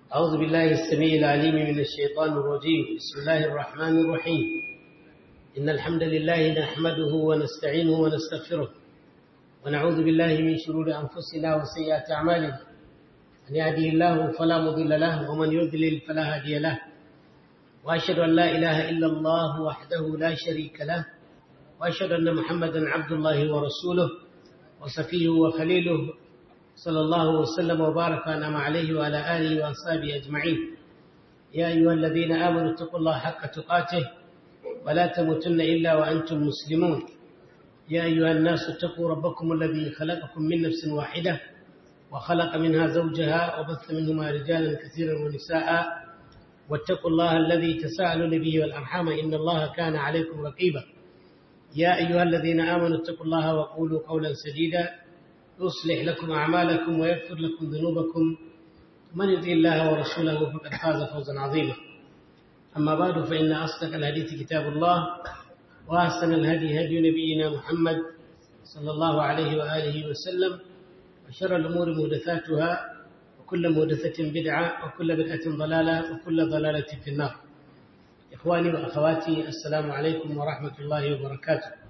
أعوذ بالله السميع العليم من الشيطان الرجيم بسم الله الرحمن الرحيم إن الحمد لله نحمده ونستعينه ونستغفره ونعوذ بالله من شرور أنفسنا وسيئات أعمالنا من يهده الله فلا مضل له ومن يضلل فلا هادي له وأشهد أن لا إله إلا الله وحده لا شريك له وأشهد أن محمدا عبد الله ورسوله وصفيه وخليله صلى الله وسلم وبارك وانعم عليه وعلى اله واصحابه اجمعين يا ايها الذين امنوا اتقوا الله حق تقاته ولا تموتن الا وانتم مسلمون يا ايها الناس اتقوا ربكم الذي خلقكم من نفس واحده وخلق منها زوجها وبث منهما رجالا كثيرا ونساء واتقوا الله الذي تساءلون به والارحام ان الله كان عليكم رقيبا يا ايها الذين امنوا اتقوا الله وقولوا قولا سديدا يصلح لكم أعمالكم ويغفر لكم ذنوبكم من يطع الله ورسوله فقد فاز فوزا عظيما أما بعد فإن أصدق الحديث كتاب الله وأحسن الهدي هدي نبينا محمد صلى الله عليه وآله وسلم وشر الأمور محدثاتها وكل محدثة بدعة وكل بدعة ضلالة وكل ضلالة في النار إخواني وأخواتي السلام عليكم ورحمة الله وبركاته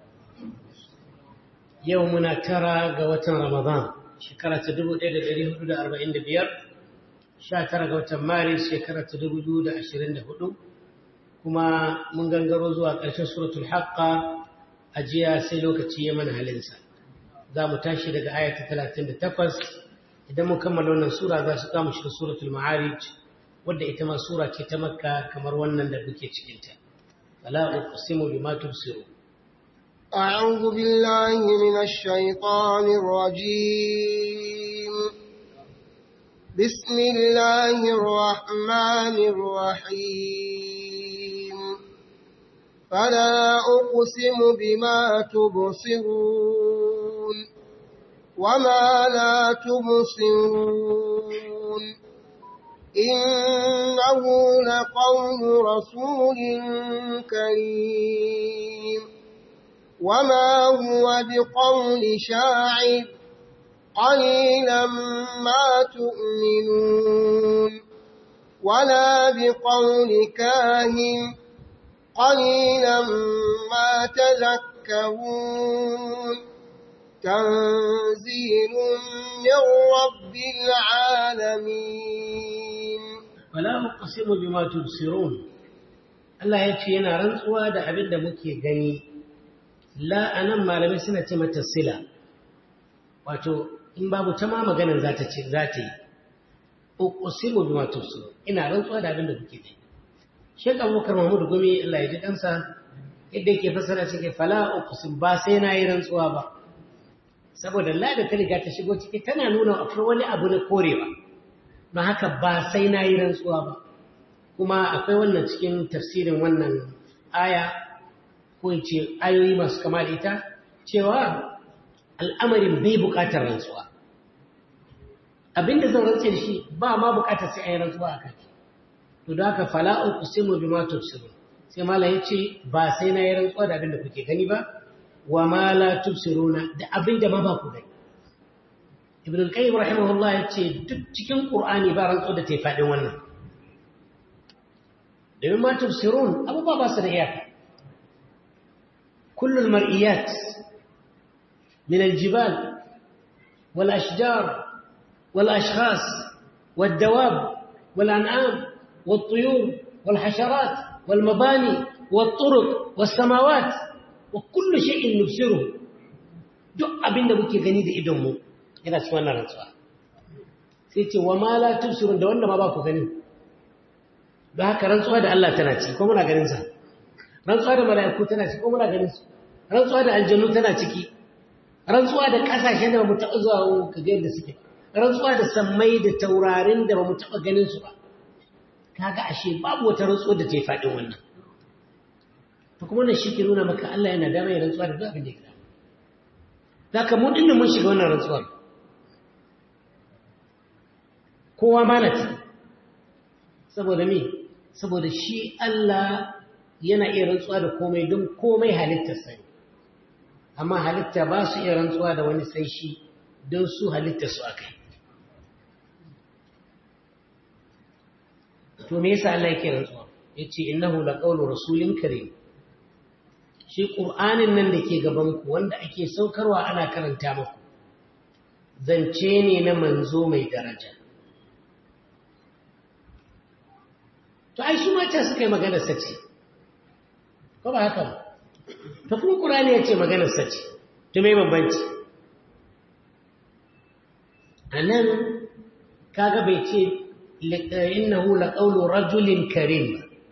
yau muna tara ga watan Ramadan shekara ta 1445 sha tara ga watan Maris shekara ta 2024 kuma mun gangaro zuwa ƙarshen suratul haqqa a jiya sai lokaci ya mana halinsa za mu tashi daga aya ta 38 idan mun kammala wannan sura za su kama shiga suratul ma'arij wadda ita ma sura ce ta makka kamar wannan da muke cikinta fala uqsimu bima tubsirun أعوذ بالله من الشيطان الرجيم بسم الله الرحمن الرحيم فلا أقسم بما تبصرون وما لا تبصرون إنه لقول رسول كريم وما هو بقول شاعر قليلا ما تؤمنون ولا بقول كاهن قليلا ما تذكرون تنزيل من رب العالمين فلا أقسم بما تبصرون Allah ya ce yana rantsuwa da abin da muke gani la anan malamai suna ce mata sila wato in babu ta ma maganar za ta ce za ta yi uqsimu bima tubsir ina rantsuwa da abin da kuke ji Sheikh Abubakar Mahmud Gumi Allah ya ji kansa yadda yake fasara cikin fala uqsim ba sai na yi rantsuwa ba saboda la da ta riga ta shigo ciki tana nuna akwai wani abu na korewa don haka ba sai na yi rantsuwa ba kuma akwai wannan cikin tafsirin wannan aya ko in ce ayoyi masu kama da ita cewa al'amarin bai buƙatar rantsuwa abinda zan rantse da shi ba ma buƙatar sai a yi rantsuwa a kai to da haka fala'u kusimu bi ma tufsiru sai mala ya ce ba sai na yi rantsuwa da abinda kuke gani ba wa ma la tufsiruna da abinda ma ba ku gani ibn al-qayyim rahimahullah ya ce duk cikin qur'ani ba rantsuwa da ta yi faɗin wannan domin ma tufsirun abubuwa ba su da iyaka كل المرئيات من الجبال والأشجار والأشخاص والدواب والأنعام والطيور والحشرات والمباني والطرق والسماوات وكل شيء نبصره duk abin da muke gani da idonmu yana cikin wannan rantsuwa sai ce wa ma la tubsirun da wanda ma ba ku gani don haka rantsuwa da Allah tana ci ko muna ganin sa rantsuwa da mala'iku tana ciki ko muna ganin su rantsuwa da aljannu tana ciki rantsuwa da kasashen da ba mu taɓa zuwa ka ga yadda suke rantsuwa da sammai da taurarin da ba mu taɓa ganin su ba kaga ashe babu wata rantsuwa da ta yi faɗin wannan to kuma wannan shi ke nuna maka Allah yana dama ya rantsuwa da duk abin da ya za ka mun dinnan mun shiga wannan rantsuwar kowa ma na saboda me saboda shi Allah yana iya rantsuwa da komai don komai halittar sai amma halitta ba su iya rantsuwa da wani sai shi don su halittar su akai to me yasa Allah yake rantsuwa yace innahu laqawlu rasulin karim shi qur'anin nan da ke gaban ku wanda ake saukarwa ana karanta muku zance ne na manzo mai daraja to ai su mata suka yi maganar sace ko ba haka ba to kuma qur'ani yace maganar sace to me bambanci anan kaga bai ce innahu laqawlu rajulin karim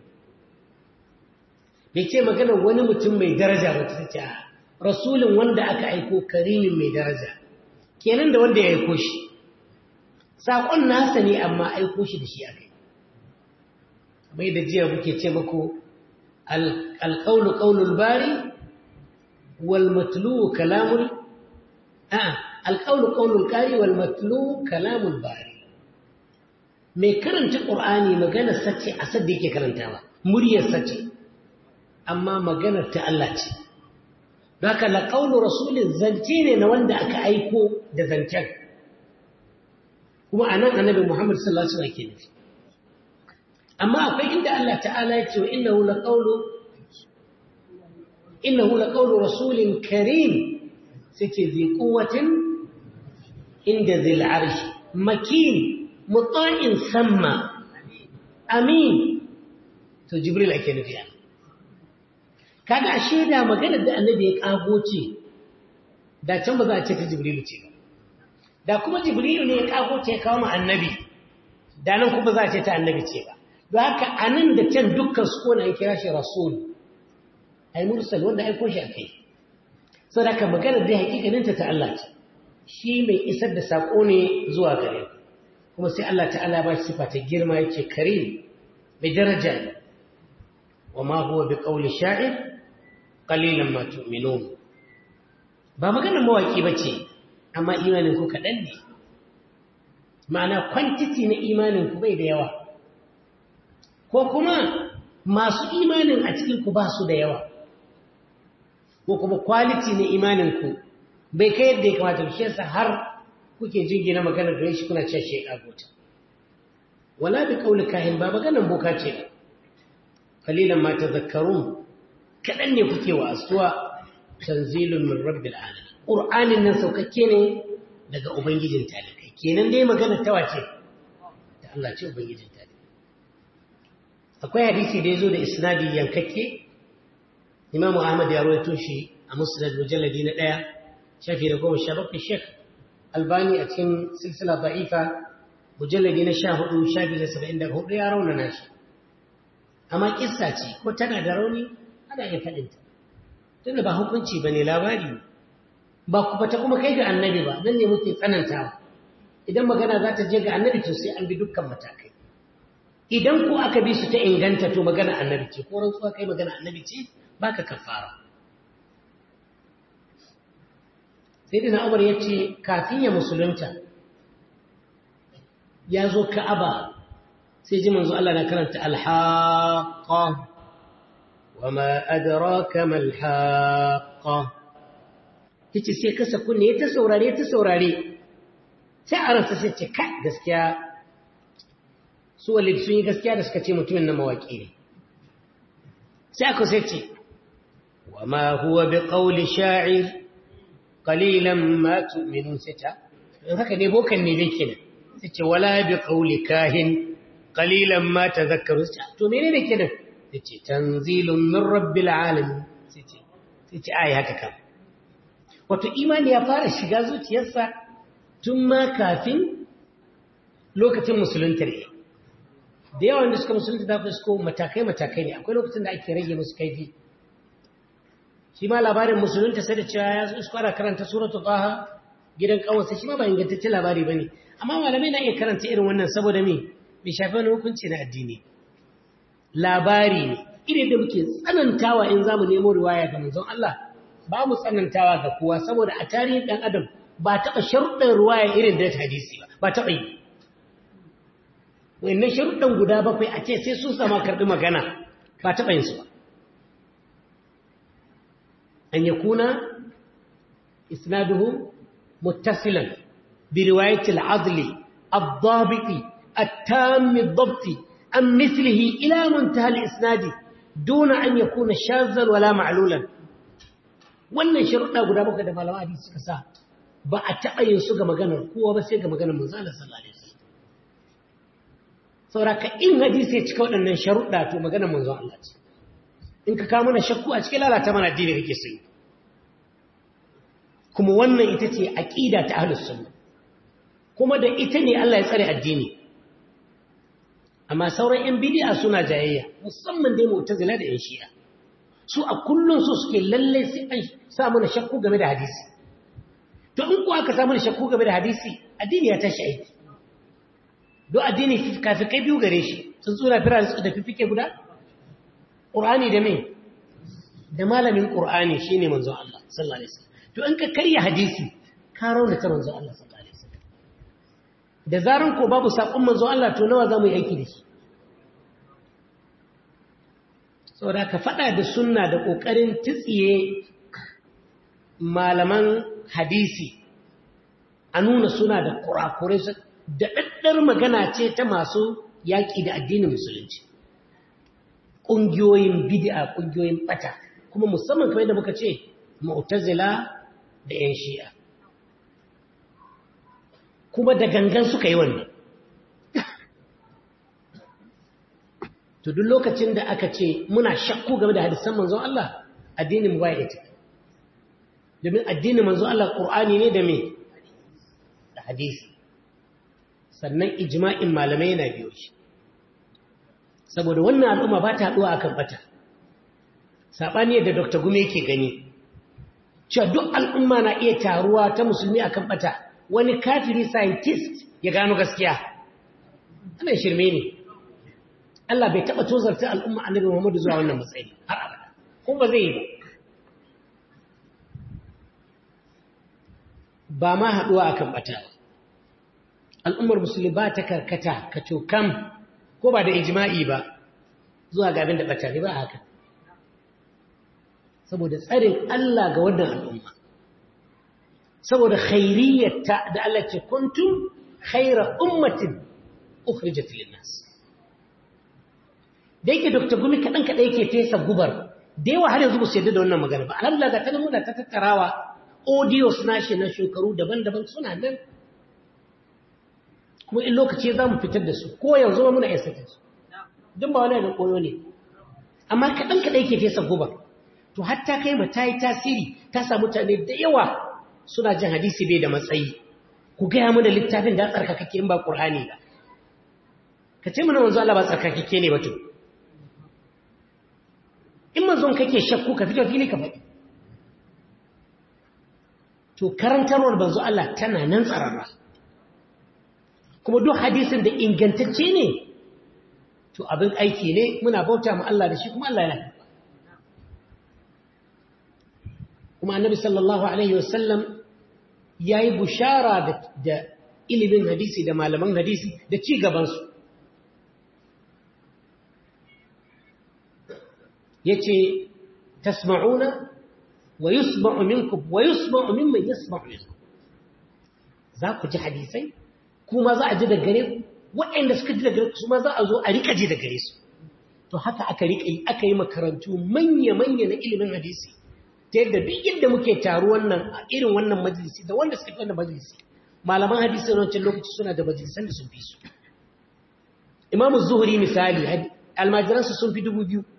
bai ce magana wani mutum mai daraja ba ta ce rasulun wanda aka aiko karimin mai daraja kenan da wanda ya aiko shi saƙon nasa ne amma aiko shi da shi aka yi bai da jiya muke ce muku alƙaunu ƙaunul bari wal matlu kalamul a alƙaunu ƙaunul ƙari wal matlu kalamul bari mai karanta ƙur'ani maganar sace a sadda yake karantawa muryar sace amma maganar ta Allah ce don haka laƙaunar rasulun zance ne na wanda aka aiko da zancen kuma a nan annabi muhammad sallallahu alaihi wasallam ke nufi amma akwai inda Allah ta'ala ya ce wa innahu laqawlu innahu laqawlu rasulin karim sai ce zai quwwatin inda zil arshi makin mutsa'in samma amin to jibril ake nufi a kaga a shaida maganar da annabi ya kago ce da can ba za a ce ta jibrilu ce ba da kuma jibrilu ne ya kago ce ya kawo ma annabi da nan kuma za a ce ta annabi ce ba don haka a nan da can dukkan su kona an kira shi rasul ai mursal wanda aiko shi a kai sau da ka maganar da hakikaninta ta Allah ce shi mai isar da saƙo ne zuwa gare ku kuma sai Allah ta'ala ba shi sifa ta girma yake karim mai daraja ne wa ma huwa bi qawli sha'ir qalilan ma tu'minun ba maganar mawaki bace amma imanin ku kadan ne ma'ana quantity na imanin ku bai da yawa ko kuma masu imanin a cikin ku ba su da yawa ko kuma quality na imanin ku bai kai yadda ya kamata shi yasa har kuke jingina maganar da shi kuna cewa shi kagota wala bi kauli kahin ba maganar boka ce ba kalilan ma tadhakkarun kadan ne kuke wa asuwa tanzilun min rabbil alamin qur'anin nan saukakke ne daga ubangijin talikai kenan dai magana ta wace da Allah ce ubangijin talikai akwai hadisi da yazo da isnadi yankakke Imam Ahmad ya rawaito shi a Musnad mujalladi na 1 shafi da 17 Sheikh albani a cikin silsila da'ifa mujalladi na sha hudu shafi da saba'in da hudu ya raunana shi amma kissa ce ko tana da rauni ana iya faɗinta tunda ba hukunci ba ne labari ba kuma ta kuma kai ga annabi ba nan ne muke tsanantawa idan magana za ta je ga annabi to sai an bi dukkan matakai idan ko aka bi su ta inganta to magana annabi ce ko rantsuwa kai magana annabi ce baka kafara sai dina umar ya ce kafin ya musulunta ya zo ka'aba sai ji manzo Allah na karanta alhaqa wa ma adraka mal haqa yace sai kasa kunne ya ta saurare ta saurare sai a ransa sai ce kai gaskiya su walid sun yi gaskiya da suka ce mutumin na mawaki ne sai aka sai ce wa ma huwa bi qawli sha'ir qalilan ma tu'minun sita in haka ne bokan ne dai kenan sace wala bi qawli kahin qalilan ma tadhakkaru sita to menene kenan sace tanzilun min rabbil alamin sace sace ai haka kam wato imani ya fara shiga zuciyarsa tun ma kafin lokacin musulunta ne da yawan da suka musulunta da fusko matakai matakai ne akwai lokacin da ake rage musu kaifi shi ma labarin musulunta sai da cewa ya su fara karanta suratul taha gidan kawansa shi ma ba ingantaccen labari bane amma malamai na iya karanta irin wannan saboda me bai shafi wani hukunci na addini labari ne irin da muke tsanantawa in zamu nemo riwaya ga manzon Allah ba mu tsanantawa ga kowa saboda a tarihin dan adam ba taɓa sharuɗin riwaya irin da hadisi ba ba taɓa yi wannan sharuɗin guda bakwai a ce sai sun sama karɓi magana ba taɓa yin su ba أن يكون إسناده متصلا برواية العضل الضابط التام الضبط an mislihi ila muntaha al-isnadi duna an yakuna shazzan wala ma'lulan wannan sharuɗa guda bakwai da malaman hadisi suka sa ba a taɓa yin su ga maganar kowa ba sai ga maganar manzo Allah sallallahu alaihi wasallam sauraka in hadisi ya cika waɗannan sharuɗa to maganar manzo Allah ce in ka kawo mana shakku a cikin lalata mana addini kake so kuma wannan ita ce aqida ta ahlus sunna kuma da ita ne Allah ya tsare addini amma sauran yan bid'a suna jayayya musamman dai mu'tazila da yan shi'a su a kullun su suke lalle sai an sa mana shakku game da hadisi to in ko aka sa mana shakku game da hadisi addini ya tashi aiki do addini kafikai biyu gare shi sun tsura fira da fifike guda qur'ani da me da malamin qur'ani shine manzon Allah sallallahu alaihi wasallam to in ka karya hadisi ka rauna ta manzon Allah sallallahu alaihi wasallam da zaran ko babu sakon manzon Allah to nawa zamu yi aiki da shi saboda ka fada da sunna da kokarin tsiye malaman hadisi a nuna suna da kurakurai da daddar magana ce ta masu yaƙi da addinin musulunci ƙungiyoyin bid'a ƙungiyoyin ɓata kuma musamman kamar yadda muka ce mu'tazila da 'yan shi'a kuma da gangan suka yi wannan to duk lokacin da aka ce muna shakku game da hadisan manzon Allah addinin mu baya ita domin addinin manzon Allah Qur'ani ne da me da hadisi sannan ijma'in malamai yana biyo shi saboda wannan al'umma ba ta haɗuwa akan bata saɓani yadda dr gume yake gani cewa duk al'umma na iya taruwa ta musulmi akan bata wani kafiri scientist ya gano gaskiya ana shirme ne Allah bai taɓa tozarta al'umma annabi Muhammadu zuwa wannan matsayi har abada ko ba zai yi ba ba ma haɗuwa akan bata ba al'ummar musulmi ba ta karkata ka cokam ko ba da ijma'i ba zuwa ga abin da bata ne ba haka saboda tsarin Allah ga wannan al'umma saboda khairiyyarta da Allah ce kuntum khaira ummatin ukhrijat lin nas da yake Dr. Gumi kadan kada yake fesa gubar da yawa har yanzu ba su yadda da wannan magana ba alhamdulillah ga tana muna ta tattarawa audios nashi na shekaru daban-daban suna nan kuma in lokaci za mu fitar da su ko yanzu ma muna iya sake su don ba wani da koyo ne amma kaɗan kaɗai ke fesa guba to hatta kai ma ta yi tasiri ta sa mutane da yawa suna jin hadisi bai da matsayi ku gaya mana littafin da tsarkakake in ba ƙur'ani ba ka ce mana manzo Allah ba tsarkakake ne ba to in manzon kake shakku ka fito fili ka faɗi to karantarwar manzo Allah tana nan tsararra kuma duk hadisin da ingantacce ne to abin aiki ne muna bauta ma Allah da shi kuma Allah yana kuma annabi sallallahu alaihi wasallam yayi bushara da, da ilimin hadisi da malaman hadisi da ci gaban su yace tasma'una wa yusma'u minkum wa yusma'u mimman yasma'u minkum za ku ji hadisai kuma za a ji da gare ku waɗanda suka ji da gare su ma za a zo a rika ji da gare su to haka aka rika yi aka yi makarantu manya-manya na ilimin hadisi ta yadda duk yadda muke taru wannan a irin wannan majalisi da wanda suka fi wannan majalisi malaman hadisi na wancan lokaci suna da majalisan da sun fi su imamu zuhuri misali almajiransu sun fi dubu biyu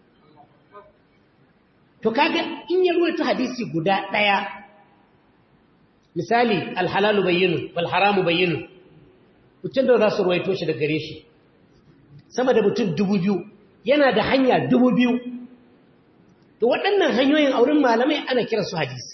to kaga in ya ruwaito hadisi guda ɗaya misali alhalalu bayyinu wal haramu bayyinu mutum da za su ruwaito shi da gare shi sama da mutum dubu biyu yana da hanya dubu biyu to waɗannan hanyoyin auren malamai ana kira su hadisi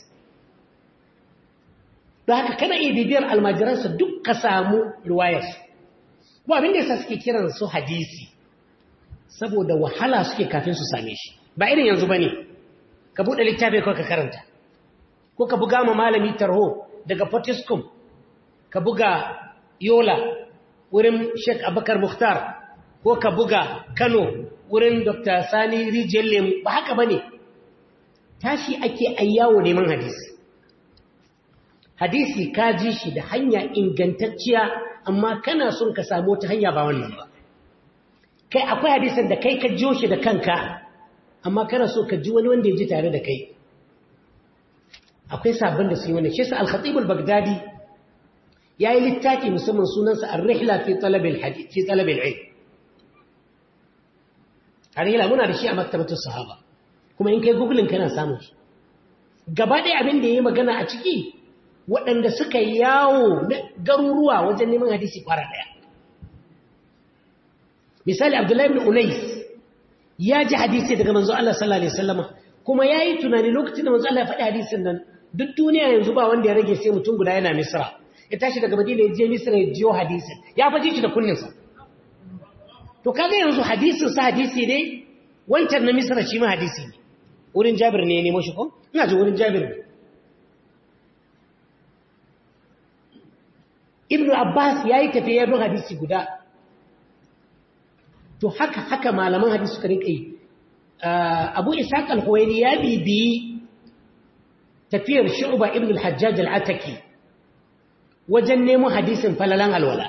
da haka kana iya bibiyar almajiransa duk ka samu ruwayarsu ko abin da yasa suke kiran su hadisi saboda wahala suke kafin su same shi ba irin yanzu ba ne ka buɗe littafi kawai ka karanta ko ka buga ma malami tarho daga Fortiscum ka buga Yola wurin Sheikh Abubakar Mukhtar ko ka buga Kano wurin Dr. Sani Rijiyar Lemu ba haka bane tashi ake ayyawo neman hadisi hadisi ka ji shi da hanya ingantacciya amma kana son ka samu ta hanya ba wannan ba kai akwai hadisin da kai ka jiyo shi da kanka amma kana so ka ji wani wanda ya ji tare da kai akwai sabbin da su yi wani shi sa al-khatib al-baghdadi yayi littafi musamman sunansa ar-rihla fi talab al-hadith fi talab al-ilm ar-rihla muna da shi a maktabatus sahaba kuma in kai googling kana samun shi gaba ɗaya abin da yayi magana a ciki waɗanda suka yawo garuruwa wajen neman hadisi kwara ɗaya misali abdullahi ibn unais ya ji hadisi daga manzo Allah sallallahu alaihi wasallama kuma yayi tunani lokacin da manzo Allah ya faɗi hadisin nan duk duniya yanzu ba wanda ya rage sai mutum guda yana Misra ya tashi daga Madina ya je Misra ya jiyo hadisin ya faji shi da kunninsa to kaga yanzu hadisin sa hadisi ne wancan na Misra shi ma hadisi ne wurin Jabir ne ya nemo shi ko ina ji wurin Jabir ne Ibn Abbas yayi tafiya don hadisi guda to haka haka malaman hadisi suka rinka yi abu ishaq al-huwaini ya bibiyi tafiyar shu'ba ibn al-hajjaj al-ataki wajen nemo hadisin falalan alwala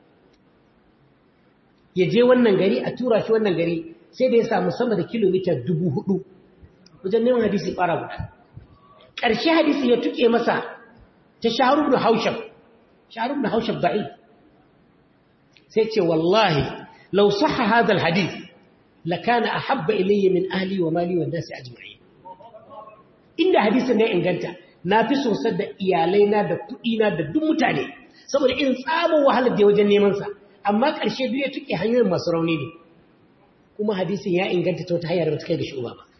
ya je wannan gari a tura shi wannan gari sai da ya samu sama da kilomita dubu hudu wajen neman hadisi fara guda ƙarshe hadisi ya tuke masa ta shaharu da haushab shaharu da haushab da'i sai ce wallahi لو صح هذا الحديث لكان أحب إلي من أهلي ومالي والناس أجمعين إن حديث ne inganta na fi sosar da iyalaina da kuɗina da duk mutane saboda in tsamin wahalar da wajen neman sa amma ƙarshe duk ya tuke hanyoyin masu rauni ne kuma hadisin ya inganta ta wata hanyar ba ta kai ga shuba ba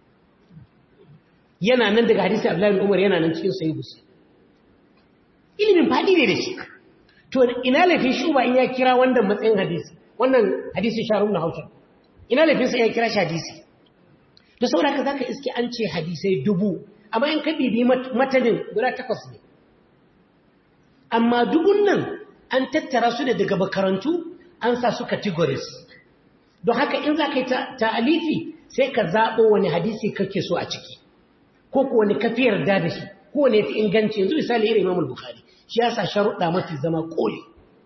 yana nan daga hadisi Abdullahi Umar yana nan cikin sahih Muslim ilimin fadi ne da shi to ina laifin shuba in ya kira wannan matsayin hadisi wannan hadisi sharun na hautar ina laifinsa ya kira shi hadisi da saboda haka za ka iske an ce hadisai dubu amma in ka bibi matanin guda takwas ne amma dubun nan an tattara su ne daga makarantu an sa su categories don haka in za ka yi ta'alifi sai ka zaɓo wani hadisi kake so a ciki ko ko wani kafi yarda da shi ko wani fi inganci yanzu misali irin imamul bukhari shi ya sa sharuɗa mafi zama ƙoli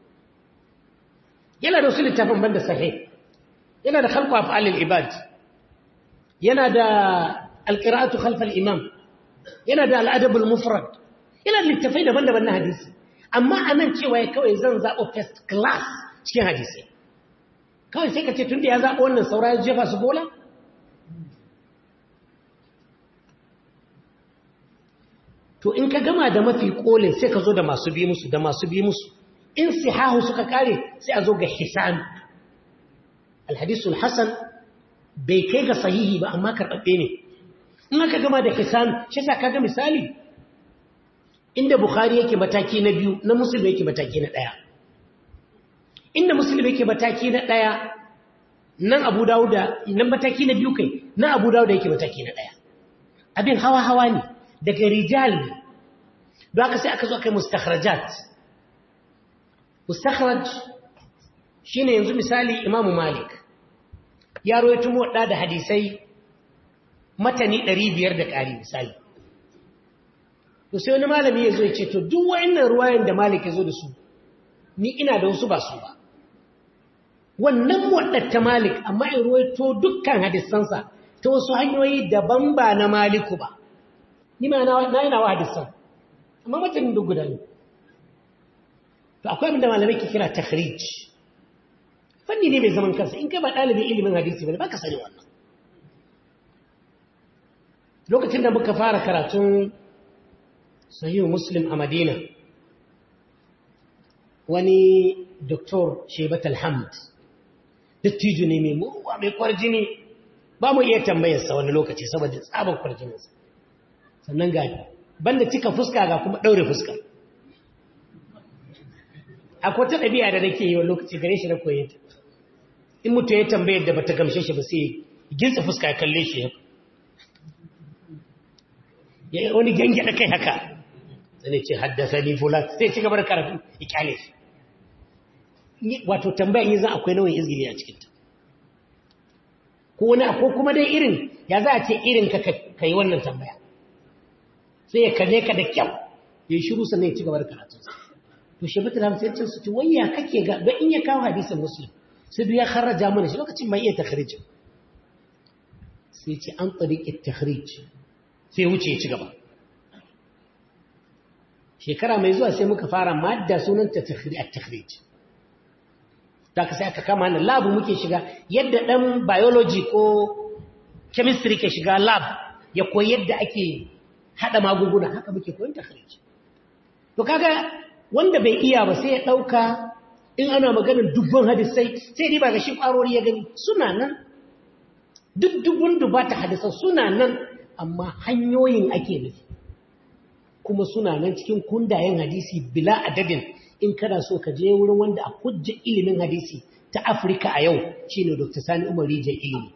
yana da wasu littafin banda sahih yana da khalqu af'alil ibad yana da alqira'atu khalf al-imam yana da al-adab al-mufrad yana da littafai daban-daban na hadisi amma anan cewa ya kawai zan zabo first class cikin hadisi kawai sai ka ce tunda ya zabo wannan saura ya jefa su bola to in ka gama da mafi kolin sai ka zo da masu bi musu da masu bi musu in sihahu suka kare sai a zo ga hisan alhadisul hasan bai kai ga sahihi ba amma karɓaɓɓe ne in aka gama da hisan shi sa kaga misali inda bukhari yake mataki na biyu na musulmi yake mataki na ɗaya inda musulmi yake mataki na ɗaya nan abu dawuda nan mataki na biyu kai na abu dawuda yake mataki na ɗaya abin hawa hawa ne daga rijal ne don haka sai aka zo kai mustakhrajat mustakhraj shine yanzu misali imamu malik ya rawaito muwadda da hadisai matani 500 da ƙari misali to sai wani malami ya zo ya ce to duk wa'annan ruwayan da malik ya zo da su ni ina da wasu ba su ba wannan muwaddar ta malik amma in ruwaito dukkan hadisansa ta wasu hanyoyi daban ba na maliku ba ni ma na yana wa hadisan amma matanin duk guda ne to akwai abinda malamai ke kira takhrij fanni ne mai zaman kansa in kai ba ɗalibin ilimin hadisi ba ba ka sani wannan lokacin da muka fara karatun sahihu muslim a madina wani doktor shebat alhamd dattijo ne mai muruwa mai kwarjini ba mu iya tambayarsa wani lokaci saboda tsabar kwarjininsa sannan ga banda cika fuska ga kuma ɗaure fuska akwai ta ɗabi'a da nake yi wa lokaci gare shi na koye ta in mutu ya tambayar da bata gamshe shi ba sai gintsa fuska ya kalle shi ya wani gange da kai haka sai ce haddasa ni fulan sai ci gaba da karatu ya kyale shi wato tambayan yi zan akwai nauyin izgiri a cikinta ko wani ko kuma dai irin ya za a ce irin ka ka yi wannan tambaya sai ya kalle ka da kyau ya shiru sannan ya ci gaba da karatu to shi bitin hamsin cin su ci wayya kake ga don in ya kawo hadisin muslim sai duk ya kharraja mana shi lokacin mai iya takhrijin sai ce an tariqi takhrij sai wuce ya ci gaba shekara mai zuwa sai muka fara madda sunanta at-takhrij da ka sai aka kama nan lab muke shiga yadda dan biology ko chemistry ke shiga lab ya koyi yadda ake hada magunguna haka muke koyon takhrij to kaga wanda bai iya ba sai ya dauka in ana maganar dubban hadisai sai dai ba ga shi kwarori ya gani suna nan duk dubun dubata hadisan suna nan amma hanyoyin ake nufi kuma suna nan cikin kundayen hadisi bila adadin in kana so ka je wurin wanda a hujja ilimin hadisi ta Afirka a yau shine Dr. Sani Umar Rijal ilimi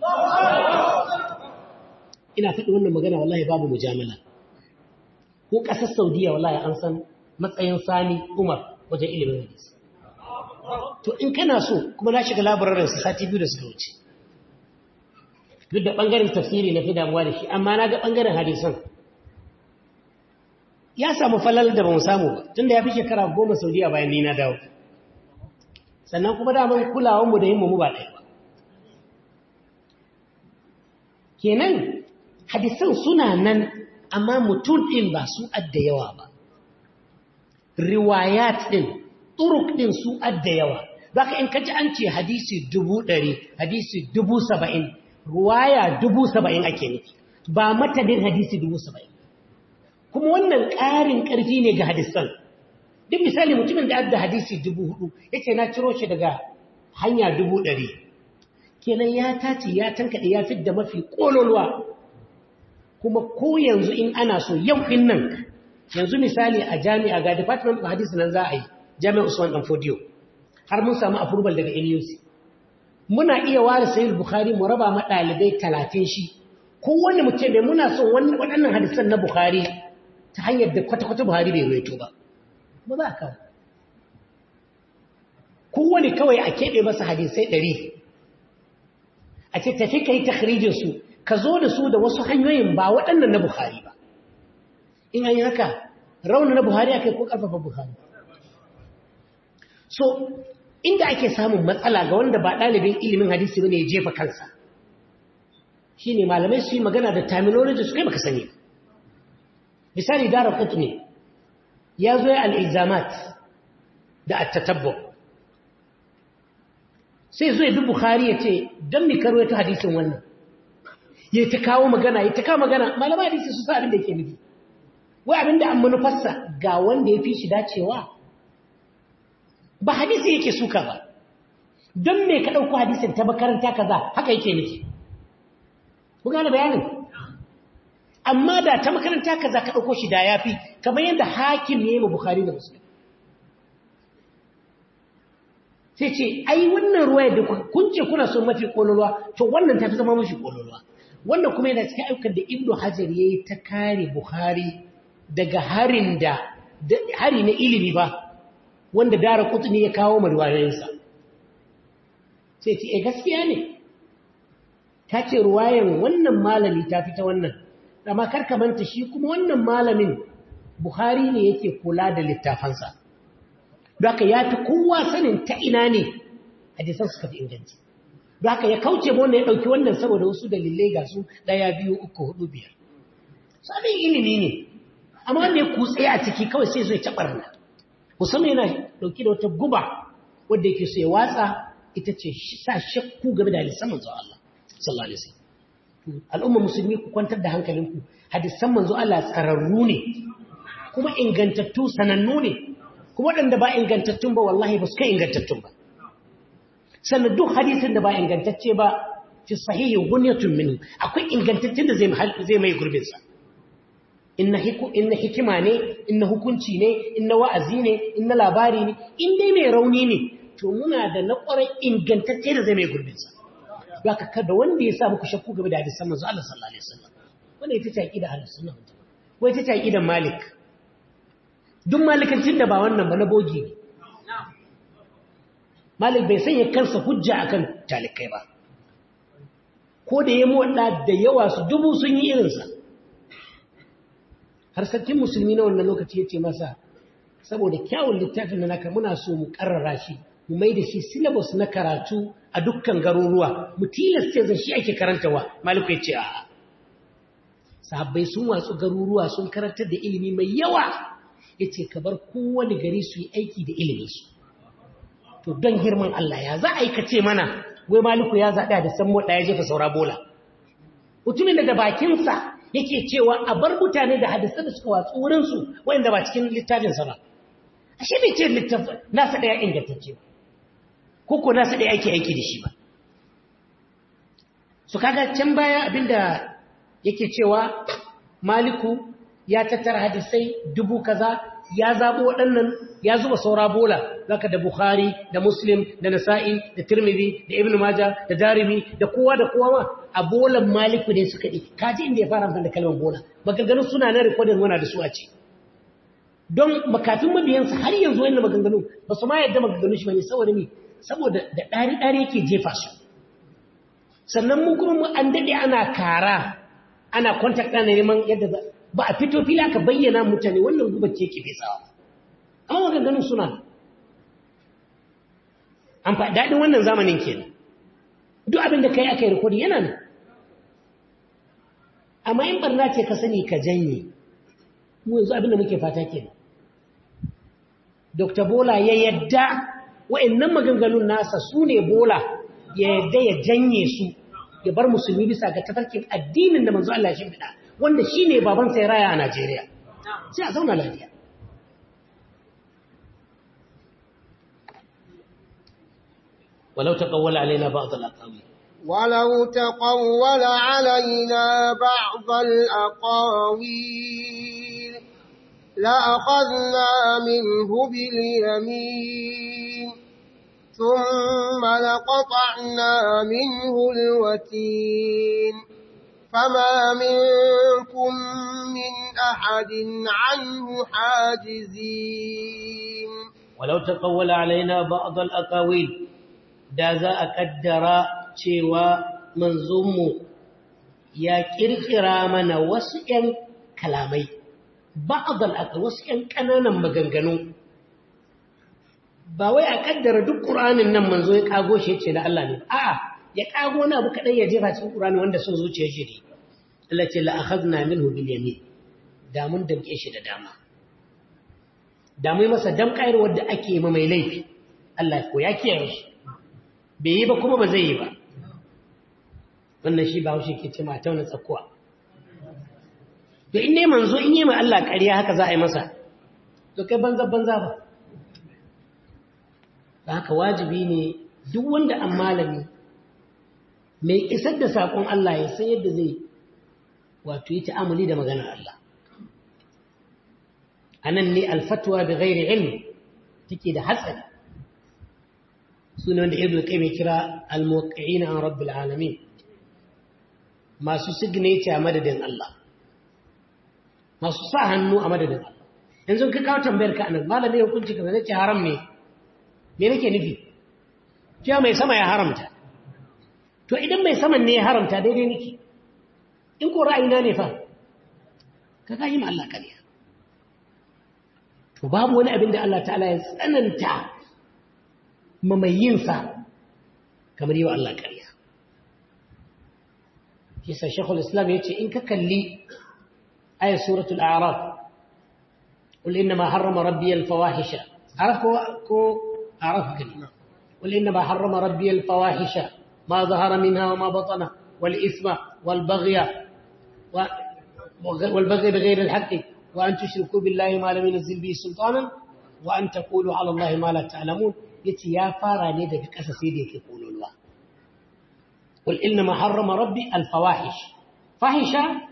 ina faɗi wannan magana wallahi babu mujamala ko ƙasar Saudiya wallahi an san matsayin Sani Umar wajen ilimin hadisi to in kana so kuma na shiga labararin su sati biyu da suka wuce duk da ɓangaren tafsiri na fi damuwa da shi amma na ga ɓangaren hadisan ya samu falal da ba mu samu ba tun da ya fi shekara goma saudiya bayan ni na dawo sannan kuma daman kulawanmu da yin mu ba ɗaya ba kenan hadisan suna nan amma mutum ɗin ba su adda yawa ba riwayat ɗin turuk ɗin su adda yawa za ka in kaji an ce hadisi dubu ɗari hadisi dubu saba'in ruwaya dubu saba'in ake nufi ba matadin hadisi dubu saba'in kuma wannan ƙarin ƙarfi ne ga hadisan duk misali mutumin da adda hadisi dubu hudu ya ce na ciro shi daga hanya dubu ɗari kenan ya tace ya tankaɗe ya fi da mafi ƙololuwa kuma ko yanzu in ana so yau in nan yanzu misali a jami'a ga department of hadisi nan za a yi jami'a usman dan fodiyo har mun samu approval daga nuc muna iya ware sayil bukhari mu raba ma ɗalibai talatin shi kowane mutum bai muna son waɗannan hadisan na bukhari ta hanyar da kwata-kwata buhari bai ruwaito ba ba za a kawo kowane kawai a keɓe masa hadisai ɗari a ce tafi ka yi takhrijinsu ka zo da su da wasu hanyoyin ba waɗannan na buhari ba in an yi haka rauna na buhari aka yi ko ƙarfafa buhari so inda ake samun matsala ga wanda ba ɗalibin ilimin hadisi ne ya jefa kansa shi ne malamai su yi magana da terminology su kai baka sani misali dara ne ya zo ya al'izamat da attatabbo sai zo ya bi bukhari ya ce don mi karo ta hadisin wannan ya ta kawo magana ya ta kawo magana malamai hadisi su sa abin da ke nufi wai abin da an manufarsa ga wanda ya fi shi dacewa ba hadisi yake suka ba don me ka ɗauko hadisin ta makaranta kaza haka yake nufi ku gane bayanin amma da ta makaranta kaza ka ɗauko shi da ya fi kamar yadda hakim ne mu bukhari da musulun sai ce ai wannan ruwa da kun ce kuna son mafi ƙololuwa to wannan ta fi zama mafi ƙololuwa wannan kuma yana cikin ayyukan da ibnu hajar ya yi ta kare bukhari daga harin da hari na ilimi ba wanda dara kutuni ya kawo marwayoyinsa sai ce e gaskiya ne ta ce ruwayan wannan malami ta fita wannan amma karka manta shi kuma wannan malamin buhari ne yake kula da littafansa haka ya fi kowa sanin ta ina ne hadisan suka fi inganci haka ya kauce ma ya ɗauki wannan saboda wasu dalilai ga su ɗaya biyu uku hudu biyar sabon ilimi ne amma wanda ya kutse a ciki kawai sai zai taɓarna musamman yana dauki da wata guba wadda yake so ya watsa ita ce sa shakku game da hadisan manzo Allah sallallahu alaihi wasallam al'umma musulmi ku kwantar da hankalinku hadisan manzo Allah tsararru ne kuma ingantattu sanannu ne kuma waɗanda ba ingantattun ba wallahi ba su kai ingantattun ba sannan duk hadisin da ba ingantacce ba fi sahihi gunyatun minhu akwai ingantaccen da zai mai gurbinsa inna hikima ne inna hukunci ne inna wa'azi ne inna labari ne in dai mai rauni ne to muna da na ƙwarai ingantacce da zai mai gurbinsa ba ka kada wanda ya sa muku shakku game da hadisan manzo Allah sallallahu alaihi wasallam wanda ita ce aqida ahlus sunna wai ita ce aqidan malik duk malikancin da ba wannan ba na bogi ne malik bai sanya kansa hujja akan talikai ba ko da ya mu da yawa su dubu sun yi irinsa har sarkin musulmi na wannan lokaci ya ce masa saboda kyawun littafin da naka muna so mu karrara shi mu mai da shi syllabus na karatu a dukkan garuruwa mu tilasta zan shi ake karantawa maliku ya ce a'a sahabbai sun watsu garuruwa sun karantar da ilimi mai yawa ya ce ka bar kowane gari su yi aiki da iliminsu to don girman Allah ya za a yi ka ce mana wai maliku ya zaɗa da san moɗa ya jefa saura bola mutumin da bakinsa yake cewa a bar mutane da hadisan da suka watsu wurinsu wanda ba cikin littafinsa ba ashe bai ce littafin nasa ɗaya ingantacce ba ko ko nasa ɗaya ake aiki da shi ba su kaga can baya abinda yake cewa maliku ya tattara hadisai dubu kaza ya zabo waɗannan ya zuba saura bola zaka da bukhari da muslim da nasa'i da tirmidhi da ibnu maja da darimi da kowa da kowa ma a bolan maliku ne suka ɗi kaji inda ya fara amfani da kalmar bola maganganun suna na rikodin wana da su a ce don makafin mabiyansa har yanzu wannan maganganu ba su ma yadda maganganu shi bane saboda me saboda da ɗari-ɗari yake jefa su sannan mu kuma mu an daɗe ana kara ana contact ana neman yadda ba a fito fili aka bayyana mutane wannan gubar ce ke fesawa amma maganganun suna an fa daɗin wannan zamanin kenan duk abin da kai aka yi rikodi yana nan amma in barna ce ka sani ka janye mu yanzu abin da muke fata kenan Dr. Bola ya yadda wa'annan maganganun nasa su ne Bola ya yadda ya janye su ya bar musulmi bisa ga tafarkin addinin da manzo Allah ya shimfiɗa wanda shi ne baban sai raya a Najeriya sai a zauna lafiya ولو تقول علينا بعض الأقاويل ولو تقول علينا بعض الأقاويل لأخذنا منه باليمين ثم لقطعنا منه الوتين فما منكم من أحد عنه حاجزين ولو تقول علينا بعض الأقاويل da za a kaddara cewa manzonmu ya kirkira mana wasu ‘yan kalamai ba'adal aka wasu ‘yan ƙananan maganganu ba wai a kaddara duk ƙuranin nan manzo ya ƙago shi ce da Allah ne a'a ya ƙago na abu kaɗai ya jefa cikin ƙurani wanda sun zuciya shi ne Allah ce la'akhadna minhu bil yamin da mun damƙe shi da dama da mai masa damƙayar wadda ake ma mai laifi Allah ko ya kiyaye shi bai yi ba kuma ba zai yi ba wannan shi ba haushe ke ce ma tauna tsakuwa to in ne manzo in yi ma Allah ƙarya haka za a yi masa to kai banza banza ba ba haka wajibi ne duk wanda an malami mai isar da saƙon Allah ya san yadda zai wato yi ta'amuli da maganar Allah anan ne alfatwa bi ghairi ilmi take da hatsari suna wanda ibn qayyim kira al-muwaqqi'ina an rabbil alamin masu signature a madadin Allah masu sa hannu a madadin Allah yanzu ka kawo tambayar ka anan malami hukunci ka zai ce haram ne me nake nufi cewa mai sama ya haramta to idan mai saman ne ya haramta daidai nake in ko ra'ayina ne fa ka ga yi ma Allah kariya to babu wani abin da Allah ta'ala ya tsananta mamayinsa kamar yi wa Allah ƙarya. Kisa Shekul Islam ya ce, in ka kalli ayar suratul Araf, قل إنما حرم ربي الفواحش عرف كو عرف كلمة قل إنما حرم ربي الفواحش ما ظهر منها وما بطن والإثم والبغي والبغي بغير الحق وأن تشركوا بالله ما لم ينزل به سلطانا وأن تقولوا على الله ما لا تعلمون yace ya fara ne daga ƙasa sai da yake kololuwa wal inna ma harrama rabbi al fawahish fahisha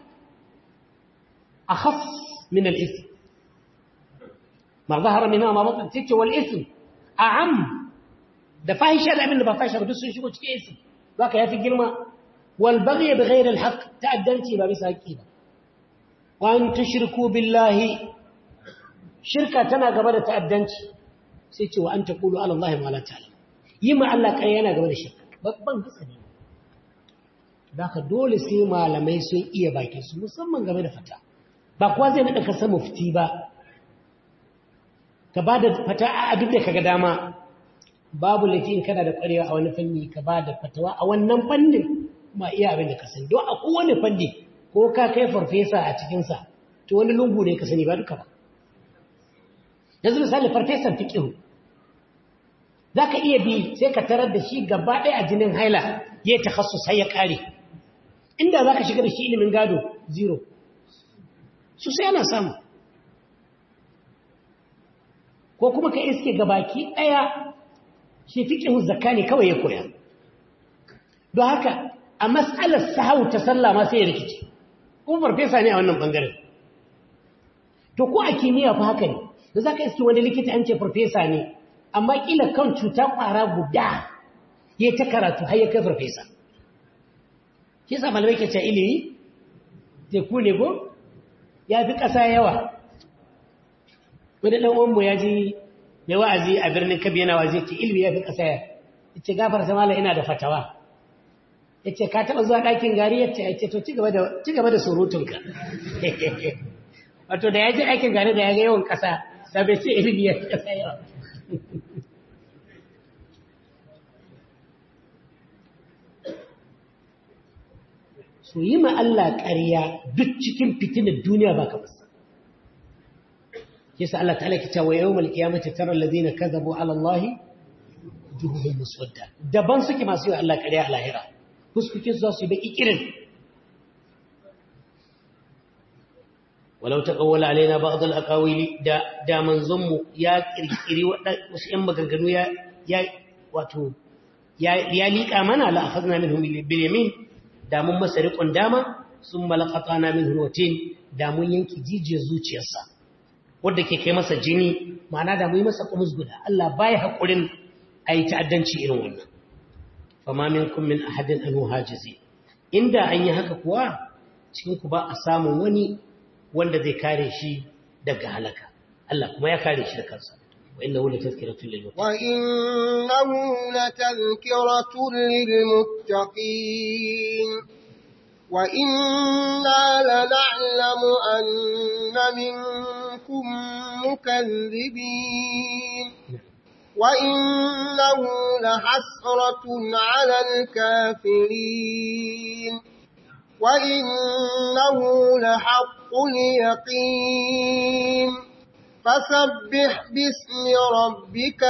akhaf min al ithm ma zahara minha ma batan tace wal ithm a'am da fahisha da abin da ba fahisha ba duk sun shigo cikin ithm zaka yafi girma wal baghy bi ghayri al haqq ta'addanci ba bisa haƙi ba wa an tushriku billahi shirka tana gaba da ta'addanci sai ce wa an ta ƙulu alallahi ma la ta'lam yi ma Allah ƙarya yana gaba da shirka babban hatsari da ka dole sai malamai sun iya bakin su musamman game da fata ba kuwa zai naɗa kasa mufti ba ka ba da fata a duk da kaga dama babu laifi in kana da ƙwarewa a wani fanni ka ba da fatawa a wannan fannin kuma iya abin da ka sani don a kowane fanni ko ka kai farfesa a cikinsa to wani lungu ne ka sani ba duka ba yanzu misali farfesan fiƙihu za ka iya bi sai ka tarar da shi gaba ɗaya a jinin haila ya yi takassus sai ya ƙare inda za ka shiga da shi ilimin gado zero su sai ana samu ko kuma ka iske gabaki ɗaya shi fiƙihun zakka ne kawai ya koya don haka a matsalar sahau ta sallah ma sai ya rikici kuma farfesa ne a wannan ɓangaren to ko a kimiyya fa haka ne da za ka iske wani likita an ce farfesa ne amma ƙila kan cuta ƙwara guda ya ta karatu har ya kai farfesa shi sa malamai ke ce ilimi teku ne ko ya fi ƙasa yawa wani ɗan uwanmu ya ji mai wa'azi a birnin kabi yana wazi ce ilimi ya fi ƙasa ya ce gafar samala ina da fatawa ya ce ka taɓa zuwa ɗakin gari ya ce ya ce to ci gaba da surutunka wato da ya ji aikin gari da ya ga yawan ƙasa da bai ce ilimi ya fi ƙasa yawa su yi ma Allah ƙarya duk cikin fitinar duniya ba ka basa yasa Allah ta'ala ki cewa yawmal qiyamati tara alladhina kadhabu ala Allah juhuhum muswadda daban suke masu yi Allah ƙarya a lahira fuskukin su za su yi baki kirin walau taqawwala alaina ba'd al-aqawili da da manzon mu ya kirkiri wasu yan maganganu ya ya wato ya ya liƙa mana la akhadna minhum bil yamin da mun masa riƙon dama sun malakata na min hulwatin da mun yanki jijiyar zuciyarsa wadda ke kai masa jini ma'ana da mun yi masa kumus guda Allah baya haƙurin a yi ta'addanci irin wannan fama min kun min ahadin anu hajizi inda an yi haka kuwa cikin ku ba a samun wani wanda zai kare shi daga halaka Allah kuma ya kare shi da kansa وإنه لتذكرة للمتقين وإنه لتذكرة للمتقين وإنا لنعلم أن منكم مكذبين وإنه لحسرة على الكافرين وإنه لحق اليقين فسبح باسم ربك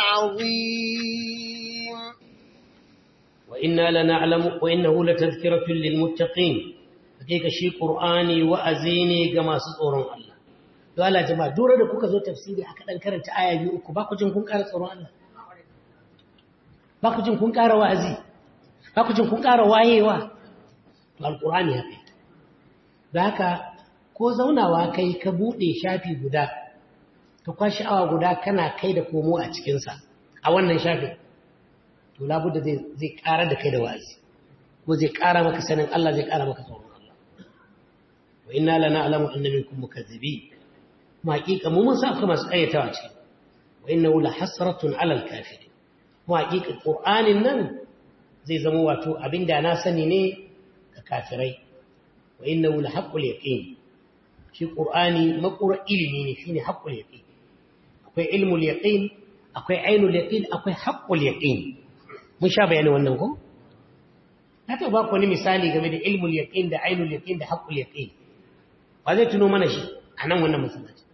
العظيم وإنا لنعلم وإنه لتذكرة للمتقين hakika shi qur'ani wa'azini ga masu tsoron Allah don Allah jama'a dora da kuka zo tafsiri aka dan karanta aya biyu uku ba ku jin kun ƙara tsoron Allah ba ku jin kun ƙara wa'azi ba ku jin kun ƙara wayewa to alqur'ani haka da haka ko zaunawa kai ka bude shafi guda ka kwashi awa guda kana kai da komo a cikinsa a wannan shafin to labudda zai ƙara da kai da wa'azi ko zai ƙara maka sanin Allah zai ƙara maka tsoron Allah wa inna lana alamu anna minkum mukazzibi mu haƙiƙa mu mun sa akwai masu ƙayyatawa ce wa innahu la hasratun ala al-kafirin mu haƙiƙa qur'anin nan zai zama wato abinda na sani ne ga kafirai wa innahu la haqqul yaqin shi qur'ani makura ilimi ne shine haqqul yaqin akwai ilmul yaqin akwai ainul yaqin akwai haqqul yaqin mun sha bayani wannan ko na ta ba ku wani misali game da ilmul yaqin da ainul yaqin da haqqul yaqin ba zai tuno mana shi a nan wannan masallaci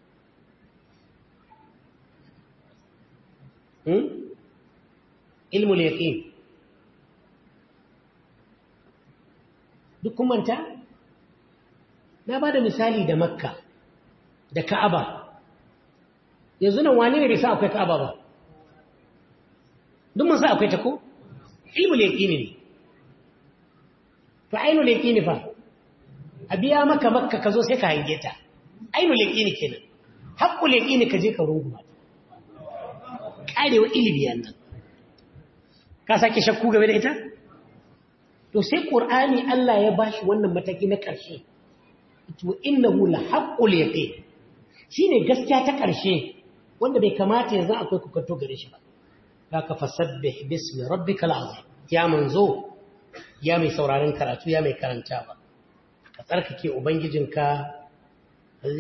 hmm ilmul yaqin duk kun manta na ba da misali da makka da ka'aba yanzu nan wani ne bai sa akwai ka'aba ba duk mun sa akwai ta ko ilmul yaqini ne to ainul yaqini fa a biya maka makka ka zo sai ka hange ta ainul yaqini kenan haqqul yaqini ka je ka runguma karewa ilimi yannan ka sake shakku game da ita to sai qur'ani Allah ya bashi wannan mataki na ƙarshe to innahu la haqqul yaqin shine gaskiya ta ƙarshe wanda bai kamata yanzu akwai kukanto gare shi ba haka fasabbih bismi rabbikal azim ya manzo ya mai sauraron karatu ya mai karantawa ka tsarkake ubangijinka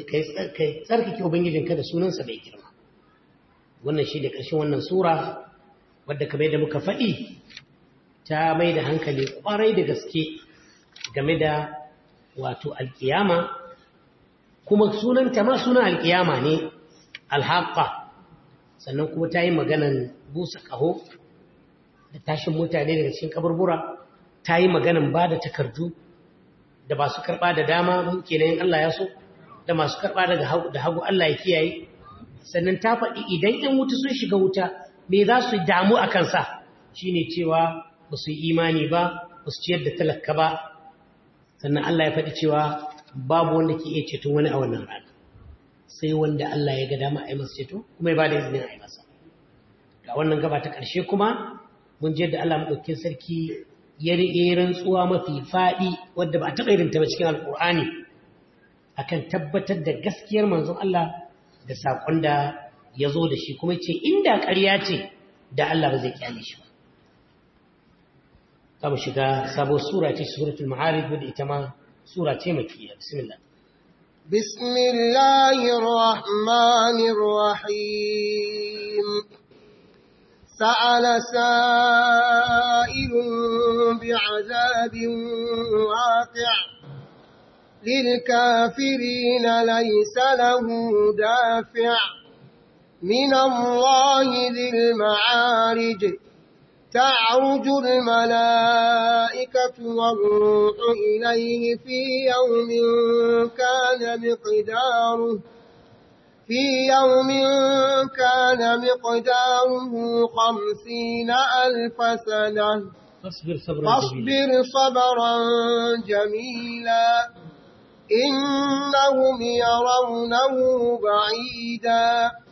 kai tsarkake ubangijinka da sunansa mai girma wannan shi da ƙarshen wannan sura wadda kamar da muka faɗi ta mai da hankali ƙwarai da gaske game da wato alƙiyama kuma sunanta ma sunan alƙiyama ne alhaƙa sannan kuma ta yi maganan busa ƙaho da tashin mutane daga cikin kaburbura ta yi maganan ba da takardu da masu karɓa da dama muke na yin Allah ya so da masu karɓa da hagu Allah ya kiyaye sannan ta faɗi idan ‘yan wuta sun shiga wuta me za su damu a kansa shi ne cewa ba su yi imani ba ba su ciyar da talaka ba sannan Allah ya faɗi cewa babu wanda ke iya ceton wani a wannan rana sai wanda Allah ya ga dama a yi masa ceto kuma ya ba da izinin a yi masa ga wannan gaba ta ƙarshe kuma mun je da Allah maɗaukin sarki ya riƙe rantsuwa mafi faɗi wadda ba a taɓa irinta ba cikin alƙur'ani akan tabbatar da gaskiyar manzon Allah da saƙon da ya zo da shi kuma ce inda ƙarya ce da Allah ba zai kyale shi ba za mu shiga sabon sura ce suratul ma'arij wadda ita ma sura ce makiyya bismillah بسم الله الرحمن الرحيم سأل سائل بعذاب واقع للكافرين ليس له دافع من الله ذي المعارج تعرج الملائكة والروح إليه في يوم كان مقداره في يوم كان مقداره خمسين ألف سنة فاصبر صبرا فاصبر صبرا جميلا إنهم يرونه بعيدا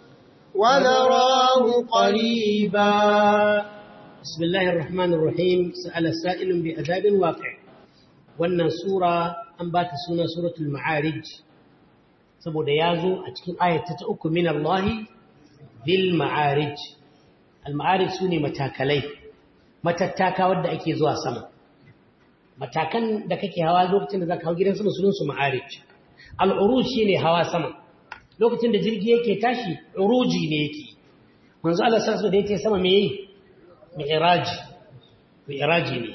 ونراه قريبا بسم الله الرحمن الرحيم سأل سائل بعذاب واقع wannan sura an ba ta suna suratul ma'arij saboda ya zo a cikin ayata ta uku min Allah bil ma'arij al ma'arij sune matakalai matattaka wadda ake zuwa sama matakan da kake hawa lokacin da zaka hau gidan sama sunan su ma'arij al uruj shine hawa sama lokacin da jirgi yake tashi uruji ne yake manzo Allah sallallahu da yake sama me yi mi'raji mi'raji ne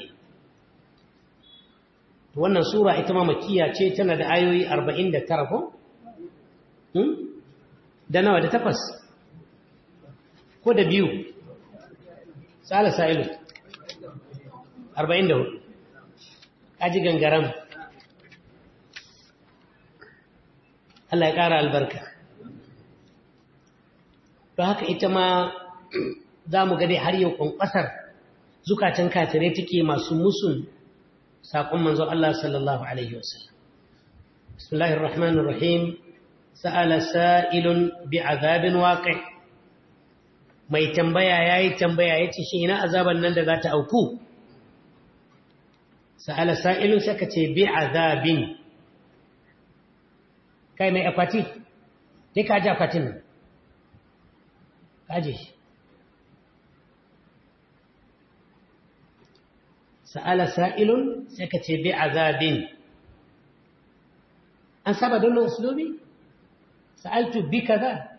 to wannan sura ita ma makkiya ce tana da ayoyi 49 ko hmm da nawa da takwas ko da biyu sala sa'ilu 44 kaji gangaram Allah ya ƙara albarka don haka ita ma za mu gade har yau ƙwanƙwasar zukatan kafirai take masu musun saƙon manzo Allah sallallahu Alaihi wasallam. Bismillahir Rahmanir Rahim, sa'ala sa'ilun bi azabin waƙi. Mai tambaya ya yi tambaya ya ce shi ina azaban nan da za ta auku? Sa'ala sa'ilun saka ce bi azabin. Kai mai akwati? Dai ka ji akwatin nan. Ka ji shi. sa'ala sa'ilun sai ka ce bi azabin an saba don usulubi sa'altu bi kaza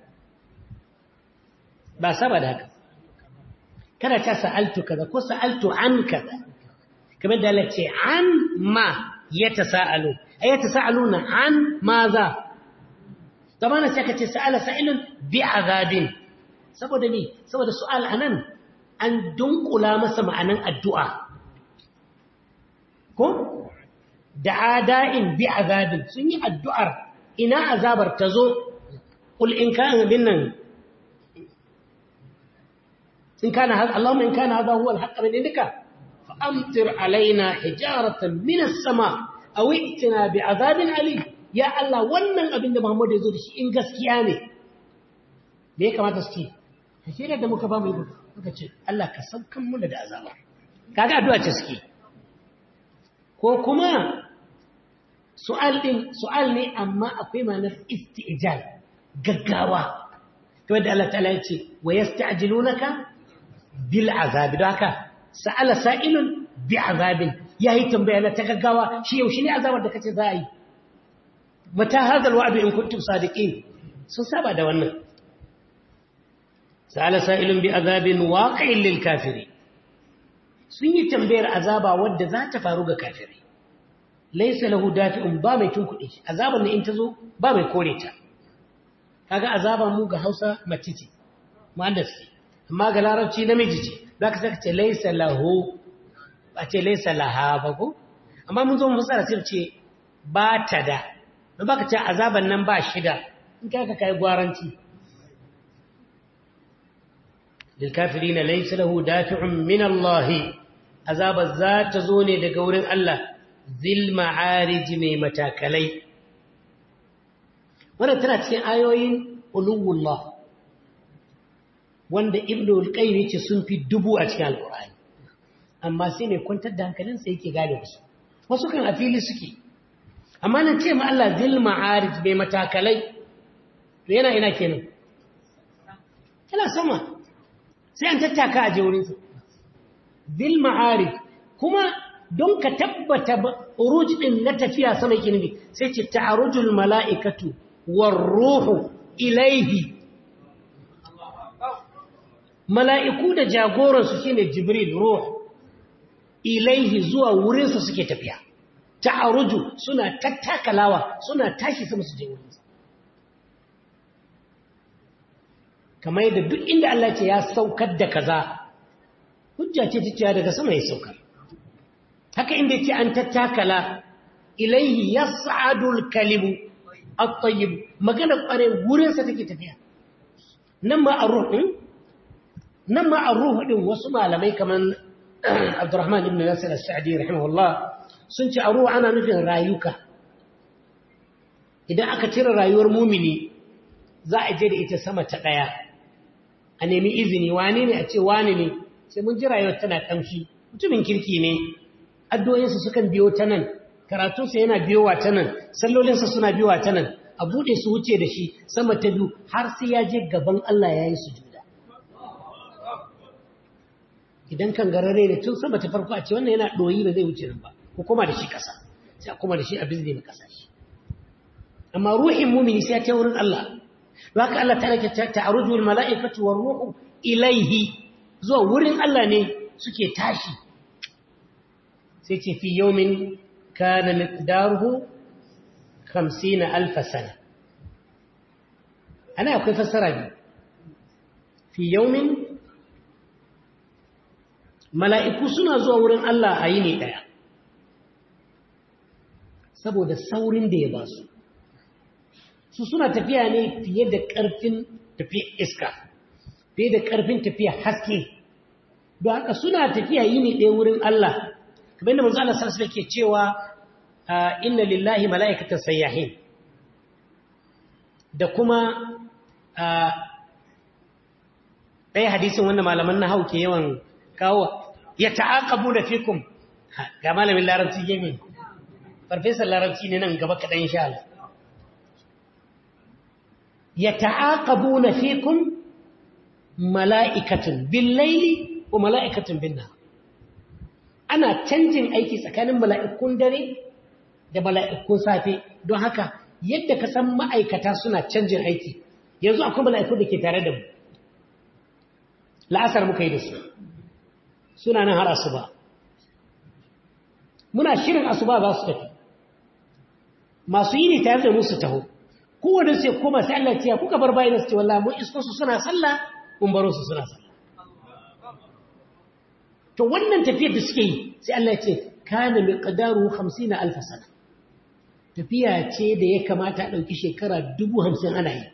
ba saba da haka kada ta sa'altu kaza ko sa'altu an kaza kamar da lace an ma ya ta sa'alu a ya ta sa'alu na an ma za zamana sai ka ce sa'ala sa'ilun bi azabin saboda mi saboda su'al anan an dunkula masa ma'anan addu'a ko da ada'in bi azabin sun yi addu'ar ina azabar ta zo ƙul in kana bin nan in kana hada Allahumma in kana hada huwa al-haqq min indika fa amtir alaina hijaratan min as-sama aw i'tina bi azabin alim ya Allah wannan abin da Muhammad ya zo da shi in gaskiya ne me ya kamata su ce shi da muka ba mu muka ce Allah ka saukan mu da azaba kaga addu'a ce suke ko kuma su'al din su'al ne amma akwai ma'anar istijal gaggawa to da Allah ta'ala yace wa yasta'jilunaka bil azab don haka sa'ala sa'ilun bi azabin yayi tambaya na ta gaggawa shi yaushe ne azabar da kace za a yi mata hadal wa'du in kuntum sadiqin sun saba da wannan sa'ala sa'ilun bi azabin waqi'in lil kafiri sun yi tambayar azaba wadda za ta faru ga kafiri laysa lahu dafi'un ba mai tunkuɗe shi azaban ne in ta zo ba mai kore ta kaga azaba mu ga Hausa mace ce muannas amma ga larabci namiji ce zaka saka ce laysa lahu ba ce laysa laha ba ko amma mun zo mu fasara sai ce ba ta da don baka ce azaban nan ba shida in ka ka kai gwaranci lil kafirin laysa lahu dafi'un min Allah azaba za ta zo ne daga wurin Allah zil ma'arij mai matakalai wannan tana cikin ayoyin uluwullah wanda ibnu al-qayyim yace sun fi dubu a cikin alqur'ani amma sai mai kwantar da hankalinsa yake gane wasu wasu kan a fili suke amma nan ce ma Allah zil ma'arij bai matakalai to yana ina kenan yana sama sai an tattaka a je wurinsa zil ma'arij kuma don ka tabbata uruj din na tafiya sama yake nufi sai ce ta'arujul mala'ikatu war ruhu ilaihi mala'iku da jagoransu shine jibril ruh ilaihi zuwa wurinsa suke tafiya ta'aruju suna tattakalawa suna tashi sama su je wurinsa kamar yadda duk inda Allah ce ya saukar da kaza hujja ce ta ciya daga sama ya saukar haka inda ce an tattakala ilaihi yas'adul kalibu at-tayyib magana kware wurinsa take tafiya nan ma ar-ruh din nan ma ar-ruh din wasu malamai kaman Abdurrahman ibn Nasir al-Sa'di rahimahullah sun ce ar-ruh ana nufin rayuka idan aka cire rayuwar mumini za a je da ita sama ta daya a nemi izini wane ne a ce wane ne sai mun ji rayuwar tana kamshi mutumin kirki ne addu'o'insa sukan biyo ta nan karatunsa yana biyowa ta nan sallolinsa suna biyowa ta nan a buɗe su wuce da shi sama ta biyu har sai ya je gaban Allah ya yi sujuda idan kan garare ne tun sama ta farko a ce wannan yana ɗoyi ba zai wuce nan ba ko kuma da shi ƙasa sai a kuma da shi a bizne na ƙasa shi amma ruhin mumini sai ya ta wurin Allah don haka Allah ta rake ta'aruju wal mala'ikatu war ruhu ilaihi zuwa wurin Allah ne suke tashi sai ce fi yawmin kana miqdaruhu 50 alf sana ana akwai fassara biyu fi yawmin mala'iku suna zuwa wurin Allah a yini daya saboda saurin da ya ba su su suna tafiya ne fiye da ƙarfin tafiya iska fiye da ƙarfin tafiya haske don haka suna tafiya yini ɗaya wurin Allah kamar da manzo Allah sallallahu alaihi ke cewa inna lillahi mala'ikatan sayyahin da kuma ɗaya hadisin wanda malaman na hau ke yawan kawo ya ta'aqabu da fikum ga malamin larabci gemin farfesar larabci ne nan gaba kaɗan insha Allah ya ta'aqabu na fikum mala'ikatun bin laili ko mala'ikatun bin nan ana canjin aiki tsakanin mala'ikun dare da mala'ikun safe don haka yadda ka san ma'aikata suna canjin aiki yanzu akwai mala'ikun da ke tare da mu la'asar muka yi da su suna nan har asuba muna shirin asuba za su tafi masu yi ne tare da musu taho kowane sai koma sai Allah ya kuka bar bayan su ce wallahi mun isko su suna sallah mun baro su suna sallah to wannan tafiyar da suke yi sai Allah ya ce kana miqdaru 50 alf sana tafiya ce da ya kamata a dauki shekara 50 ana yi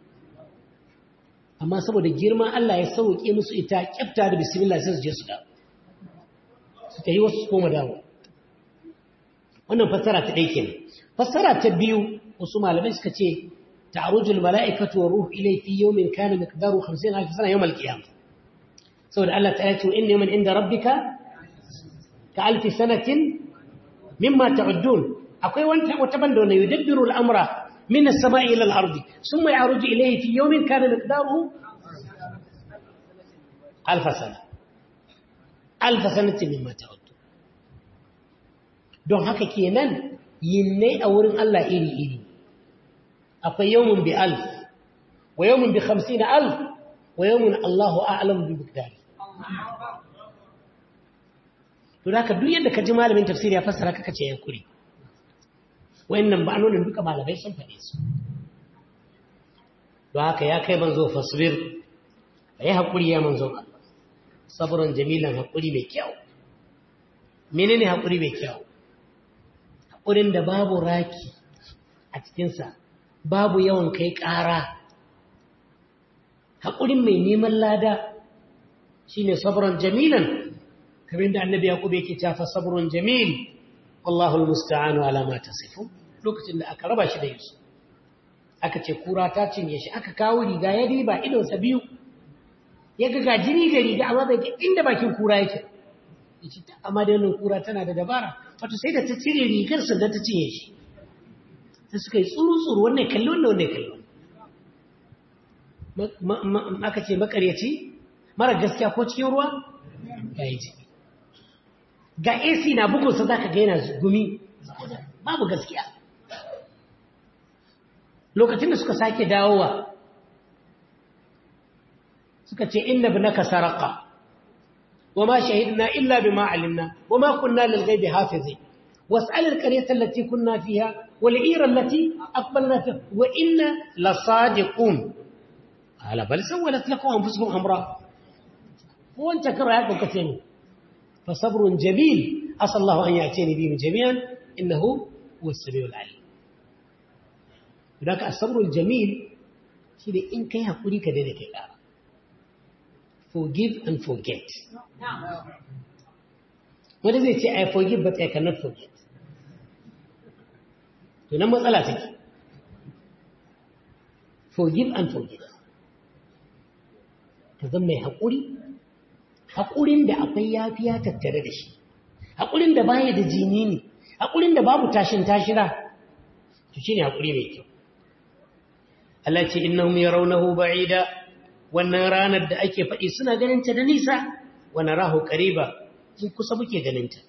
amma saboda girman Allah ya sauke musu ita kyafta da bismillah sai su je su dawo su tayi wasu koma dawo wannan fassara ta ɗaya kenan fassara ta biyu wasu malamai suka ce ta'arujul mala'ikatu wa ruhu ilay fi yawmin kana miqdaru 50 alf sana yawm al-qiyamah saboda Allah ta ce inna yawman inda rabbika ka alf sanatin mimma ta'uddun akwai wata wata banda wanda yudabbiru al-amra min as-sama'i ila al-ardi thumma ya'ruju ilayhi fi yawmin kana miqdaruhu alf sana alf sanatin mimma ta'uddun don haka kenan yinnai a wurin Allah iri-iri akwai yawon bi alf wa yawon bi hamsin alf wa yawmun Allahu a'lam bi miqdari to da duk yadda ka ji malamin tafsiri ya fassara kaka ce yan kuri wayannan ba'anonin duka malamai sun faɗe su don haka ya kai manzo fasbir yi haƙuri ya manzo saburan jamilan haƙuri mai kyau menene haƙuri mai kyau haƙurin da babu raki a cikinsa babu yawan kai ƙara haƙurin mai neman lada shine saburan jamilan kamar da annabi yaqub yake cewa sabrun jamil wallahu almusta'anu ala ma tasifu lokacin da aka raba shi da yusuf aka ce kura ta cinye shi aka kawo riga ya riba idonsa biyu ya ga jini ga riga amma bai ga inda bakin kura yake yace ta amma da wannan kura tana da dabara wato sai da ta cire rigar sannan ta cinye shi sai suka yi tsuru tsuru wannan kalli wannan wannan kalli aka ce makaryaci mara gaskiya ko cikin ruwa ya yi jini ga AC na bugunsa za ka gaina gumi babu gaskiya lokacin da suka sake dawowa suka ce inna ibnaka saraqa wama shahidna illa bima alimna wama kunna lil ghaibi hafizi was'al al qaryata allati kunna fiha wal ira allati aqbalna fiha wa inna lasadiqun ala bal sawalat lakum anfusukum amra ko wanta kara ya kuka ce فصبر جميل أسأل الله أن يأتيني بهم جميعا إنه هو السميع العليم هناك الصبر الجميل شيء إن كان يقولي كذلك الآن forgive and forget what does it say I forgive but I cannot forget to nan matsala take forgive and forget ka zama mai haƙuri haƙurin da akwai yafiya tattare da shi haƙurin da baya da jini ne haƙurin da babu tashin tashira to shine haƙuri mai kyau Allah ce innahum yarawnahu ba'ida wannan ranar da ake faɗi suna ganin ta da nisa wa narahu qariba mun kusa muke ganin ta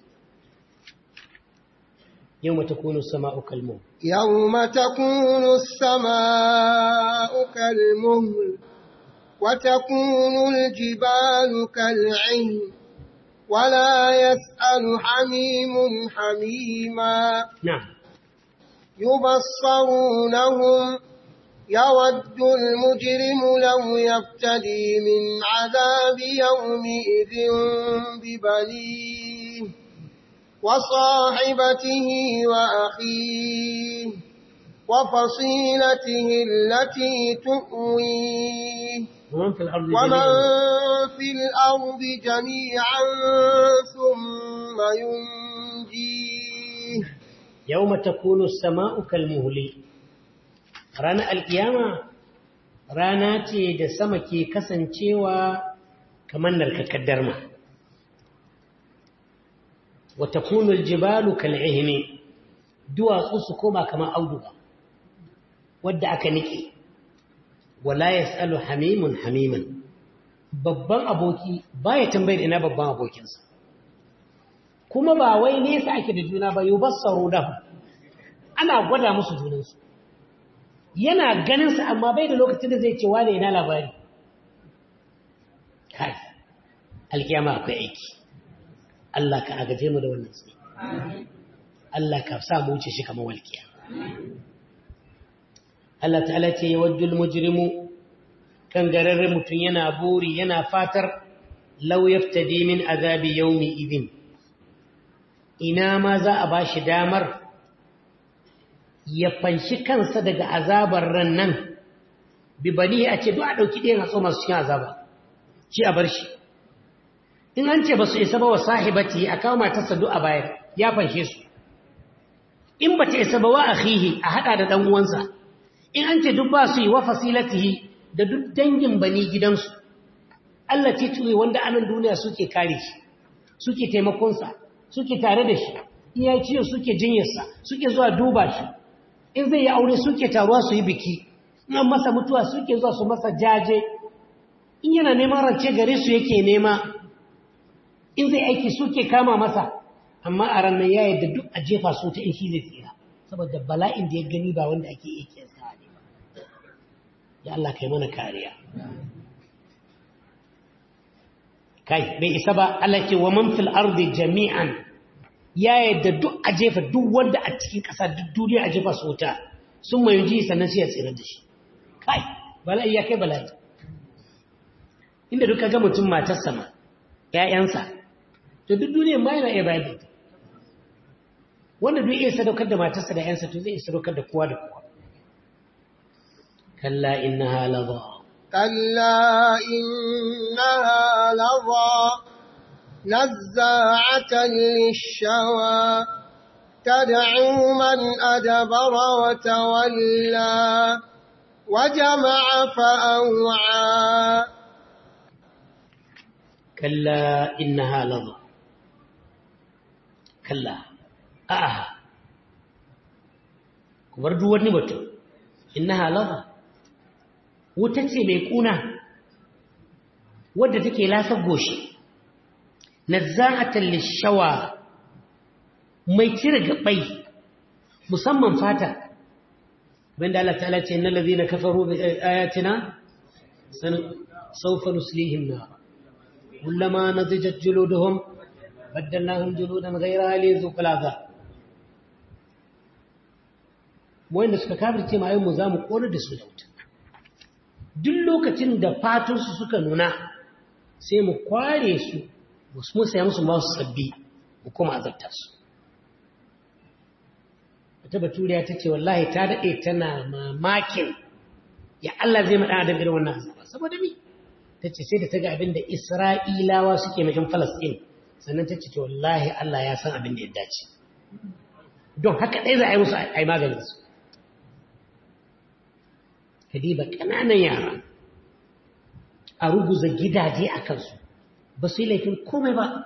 yawma takunu as-sama'u kalmuh yawma takunu as-sama'u kalmuhl وتكون الجبال كالعهن ولا يسأل حميم حميما نعم يبصرونهم يود المجرم لو يفتدي من عذاب يومئذ ببنيه وصاحبته وأخيه وفصيلته التي تؤويه ومن في الأرض ومن جميعا في الأرض جميعا ثم ينجيه يوم تكون السماء كالمهل رانا القيامة رانا ce da sama ke kasancewa kamar narkakkar darma wa takunu aljibalu kal'ihni duwatsu su koma kamar auduga wadda aka nike wala yasalu hamimun hamiman babban aboki baya tambayar ina babban abokinsa kuma ba wai nesa ake da juna ba yubassaru lahu ana gwada musu junansu yana ganin sa amma bai da lokacin da zai ce wane ina labari kai alkiyama akwai aiki Allah ka agaje mu da wannan sai Allah ka sa mu wuce shi kamar walkiya Allah ta'ala ce yawaddul mujrimu kan gararren mutum yana buri yana fatar law yaftadi min azabi yawmi idin ina ma za a bashi damar ya fanshi kansa daga azabar ran nan bi bani a ce duk a ɗauki ɗayan hatso masu cikin azaba shi a bar shi in an ce ba su isa ba wa sahibati a kawo matarsa duk a bayar ya fanshe su in ba ta isa ba wa akhihi a haɗa da ɗan uwansa in an ce duk ba su yi wa fasilatihi da duk dangin bani gidansu Allah tituwe wanda anan duniya suke kare shi suke taimakonsa suke tare da shi in ya ciyo suke jinyarsa suke zuwa duba shi in zai yi aure suke taruwa su yi biki in an masa mutuwa suke zuwa su masa jaje in yana neman rance gare su yake nema in zai aiki suke kama masa amma a ranar ya yadda duk a jefa su ta in shi zai tsira saboda bala'in da ya gani ba wanda ake iya kiyasta ne ba ya Allah kai mana kariya kai bai isa ba Allah ce wa man fil ardi jami'an ya yadda duk a jefa duk wanda a cikin ƙasa duk duniya a jefa su wuta sun mai ji sannan sai ya tsira da shi kai bala'i ya kai bala'i inda duka ga mutum matar sama ƴaƴansa to duk duniyar ma yana iya bayar da ita wanda duk iya sadaukar da matarsa da ƴansa to zai iya sadaukar da kowa da kowa kalla innaha ladha كلا إنها لظى نزاعة للشوى تدعو من أدبر وتولى وجمع فأوعى كلا إنها لظى كلا آها كبر دوار نبتو إنها لظى وتتسي ميكونا wadda take lasar goshi nazza'atan lishawa mai cire gabai musamman fata banda Allah ta'ala ce innal ladhina kafaru bi ayatina sawfa nuslihim nar kullama nadijat juluduhum baddalnahum juludan ghayraha lizuqul azab wanda suka kafirce ma mu zamu kore da su da wuta duk lokacin da fatunsu suka nuna sai mu kware su mu saya musu masu sabbi mu kuma azabta su wata baturiya ta ce wallahi ta daɗe tana mamakin ya Allah zai maɗa adam irin wannan azaba saboda mi ta ce sai da ta ga abin da isra'ilawa suke mai falasɗin sannan ta ce wallahi Allah ya san abin da ya dace don haka ɗaya za a yi musu a yi maganin su kadiba ƙananan yara a ruguza gidaje a kansu ba su yi laifin komai ba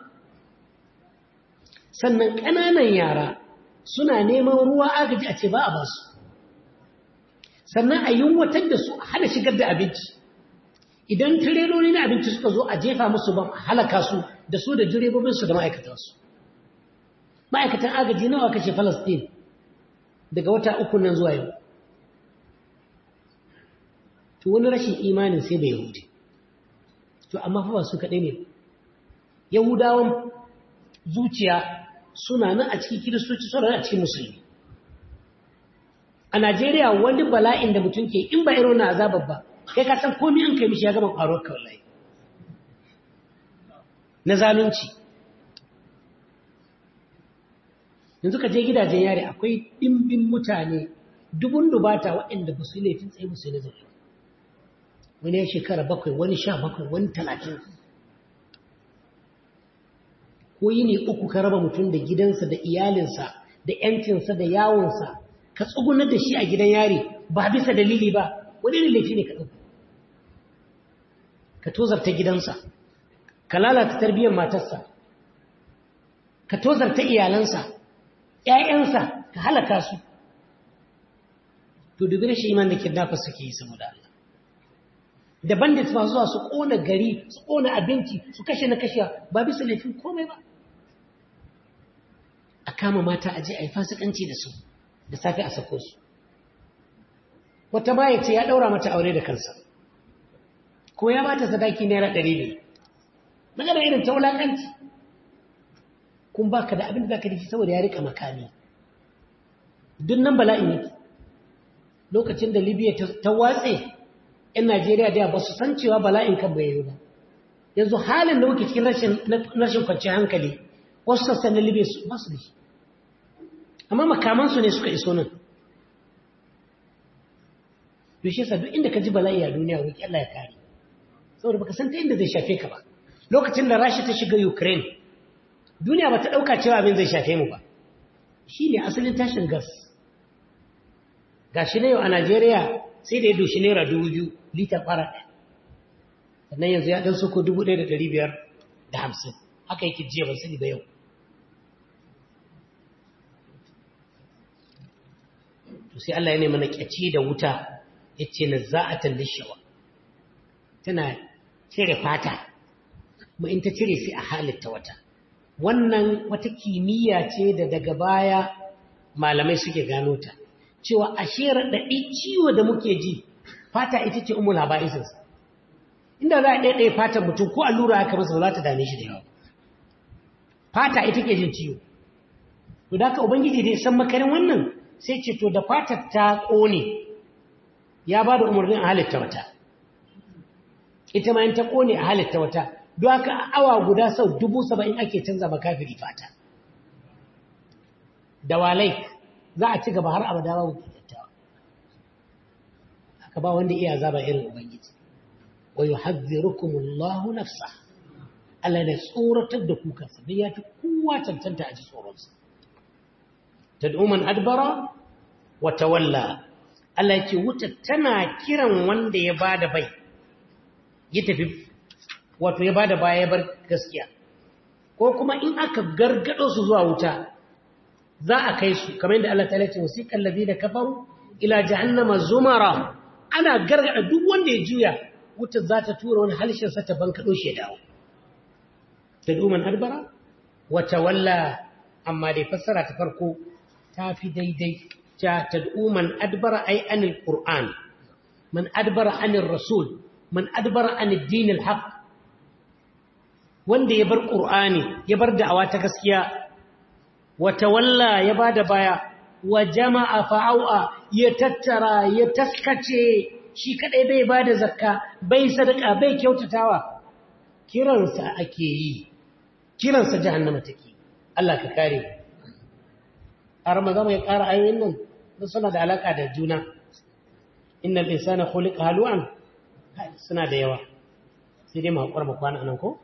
sannan ƙananan yara suna neman ruwa agaji a ce ba a ba su sannan a yunwatar da su a hana shigar da abinci idan tireloli na abinci suka zo a jefa musu ba a halaka su da su da direbobinsu da ma'aikatansu ma'aikatan agaji nawa kashe falastin daga wata uku nan zuwa yau to wani rashin imanin sai bai yahudi to amma fa ba su kaɗai ne yahudawan zuciya suna nan a cikin kiristoci suna nan a cikin musulmi a najeriya wani bala'in da mutum ke in ba irin na azabar ba kai ka san komi an kai mishi ya gama ƙwaruwar kawai na zalunci yanzu ka je gidajen yare akwai ɗimbin mutane dubun dubata waɗanda ba su yi laifin tsaye ba su yi nazari wani ya shekara bakwai wani sha bakwai wani talatin ko yi ne uku ka raba mutum da gidansa da iyalinsa da ‘yancinsa da yawonsa ka tsugunar da shi a gidan yari ba bisa dalili ba wani ne laifi ne ka ɗauka ka tozarta gidansa ka lalata tarbiyyar matarsa ka tozarta iyalansa ‘ya'yansa ka halaka su to dubi rashin iman da kidnapper suke yi saboda Allah da bandits ba zuwa su kona gari su kona abinci su kashe na kashe ba bisa laifin komai ba a kama mata a je a yi fasikanci da su da safe a sako su wata baya ce ya daura mata aure da kansa ko ya bata sadaki naira ɗari ne magana irin ta wulakanci kun baka da abin da zaka dace saboda ya rika makami duk nan bala'in yake lokacin da libya ta watse 'yan Najeriya da ba su san cewa bala'in kan bai yi ba. Yanzu halin da muke cikin rashin kwanciyar hankali, wasu sassan na Libya ba su da shi. Amma makamansu ne suka iso nan. Yushe sa duk inda ka ji bala'i a duniya roƙi Allah ya kare. Saboda baka san ta inda zai shafe ka ba. Lokacin da Rasha ta shiga Ukraine, duniya ba ta ɗauka cewa abin zai shafe mu ba. Shi ne asalin tashin gas. Ga shi na yau a Najeriya sai da ya doshi naira dubu biyu litar fara ɗaya sannan yanzu ya ɗan soko dubu ɗaya da ɗari biyar da hamsin haka yake jiya ban sani ba yau to sai Allah ya nemi na ƙyaci da wuta ya ce na za'atan lishawa tana cire fata kuma in ta cire sai a halitta wata wannan wata kimiyya ce da daga baya malamai suke gano ta cewa ashe raɗaɗi ciwo da muke ji fata ita ce umul haba'isinsa inda za a ɗaiɗaya fatan mutum ko allura aka masa ba za ta dame shi da yawa fata ita ke jin ciwo to da haka ubangiji da ya san makarin wannan sai ce to da fatar ta ƙone ya ba da umarnin a halitta wata ita ma yin ta ƙone a halitta wata don haka awa guda sau dubu saba'in ake canza makafiri fata da walai za a ci gaba har abada ba wuce dattawa haka ba wanda iya zaba irin ubangiji wa yuhadhdhirukum Allahu nafsa Allah ne tsoratar da ku kansa dan ya fi kowa cancanta a ji tsoronsa tad'u man adbara wa tawalla Allah yake wuta tana kiran wanda ya bada bai ya tafi wato ya bada baya ya bar gaskiya ko kuma in aka gargado su zuwa wuta za a kai su kamar yadda Allah ta'ala ce wasiqal ladina kafaru ila jahannama zumara ana gargada duk wanda ya juya wutar za ta tura wani halshen sa ta bankado shi ya dawo tad'u man adbara wa tawalla amma dai fassara ta farko ta fi daidai ta tad'u man adbara ay anil qur'an man adbara anir rasul man adbara anid din al haqq wanda ya bar qur'ani ya bar da'awa ta gaskiya wa tawalla ya bada baya wa jama'a fa'au'a ya tattara ya taskace shi kadai bai bada zakka bai sadaka bai kyautatawa kiransa ake yi kiransa jahannama take Allah ka kare a ramadan mai ƙara ayoyin nan don suna da alaka da juna innal insana khuliqa halu'an suna da yawa sai dai mu hakura mu kwana nan ko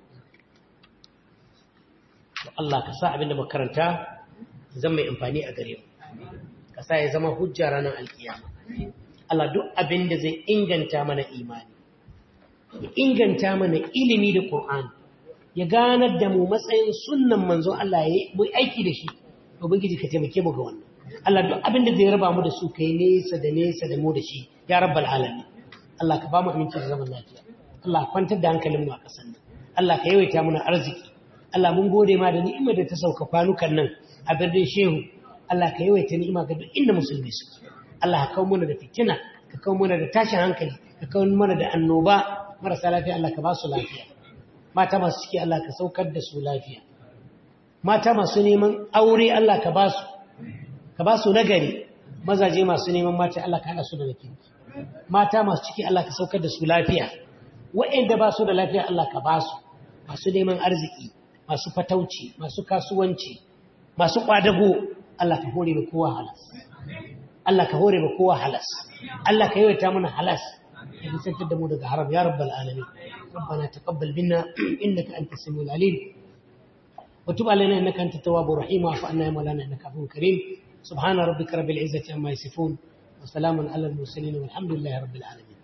Allah ka sa abinda makaranta zan mai amfani a gare mu ka sa ya zama hujja ranar alkiyama Allah duk abinda zai inganta mana imani ya inganta mana ilimi da Qur'ani ya ganar da mu matsayin sunnan manzon Allah ya yi aiki da shi ubangiji ka taimake mu ga wannan Allah duk abinda zai raba mu da su kai nesa da nesa da mu da shi ya rabbal alamin Allah ka ba mu aminci da zaman lafiya Allah kwantar da hankalin mu a kasan nan Allah ka yawaita mana arziki Allah mun gode ma da ni'imar da ta sauka kwanukan nan a birnin Shehu Allah ka yawaita ni'ima ga duk inda musulmi su Allah ka kawo mana da fitina ka kawo mana da tashin hankali ka kawo mana da annoba marasa lafiya Allah ka ba su lafiya mata masu ciki Allah ka saukar da su lafiya mata masu neman aure Allah ka ba su ka ba su nagari mazaje masu neman mata Allah ka hada su da nake mata masu ciki Allah ka saukar da su lafiya waɗanda ba su da lafiya Allah ka ba su masu neman arziki masu fatauci masu kasuwanci masu kwadago Allah ka hore ba kowa halas Allah ka hore ba kowa halas Allah ka yawaita mana halas ya nisantar da mu daga haram ya rabbal alamin ربنا تقبل منا انك انت السميع العليم وتب علينا انك انت التواب الرحيم واعف عنا يا مولانا انك عفو كريم سبحان ربك رب العزه عما يصفون وسلام على المرسلين والحمد لله رب العالمين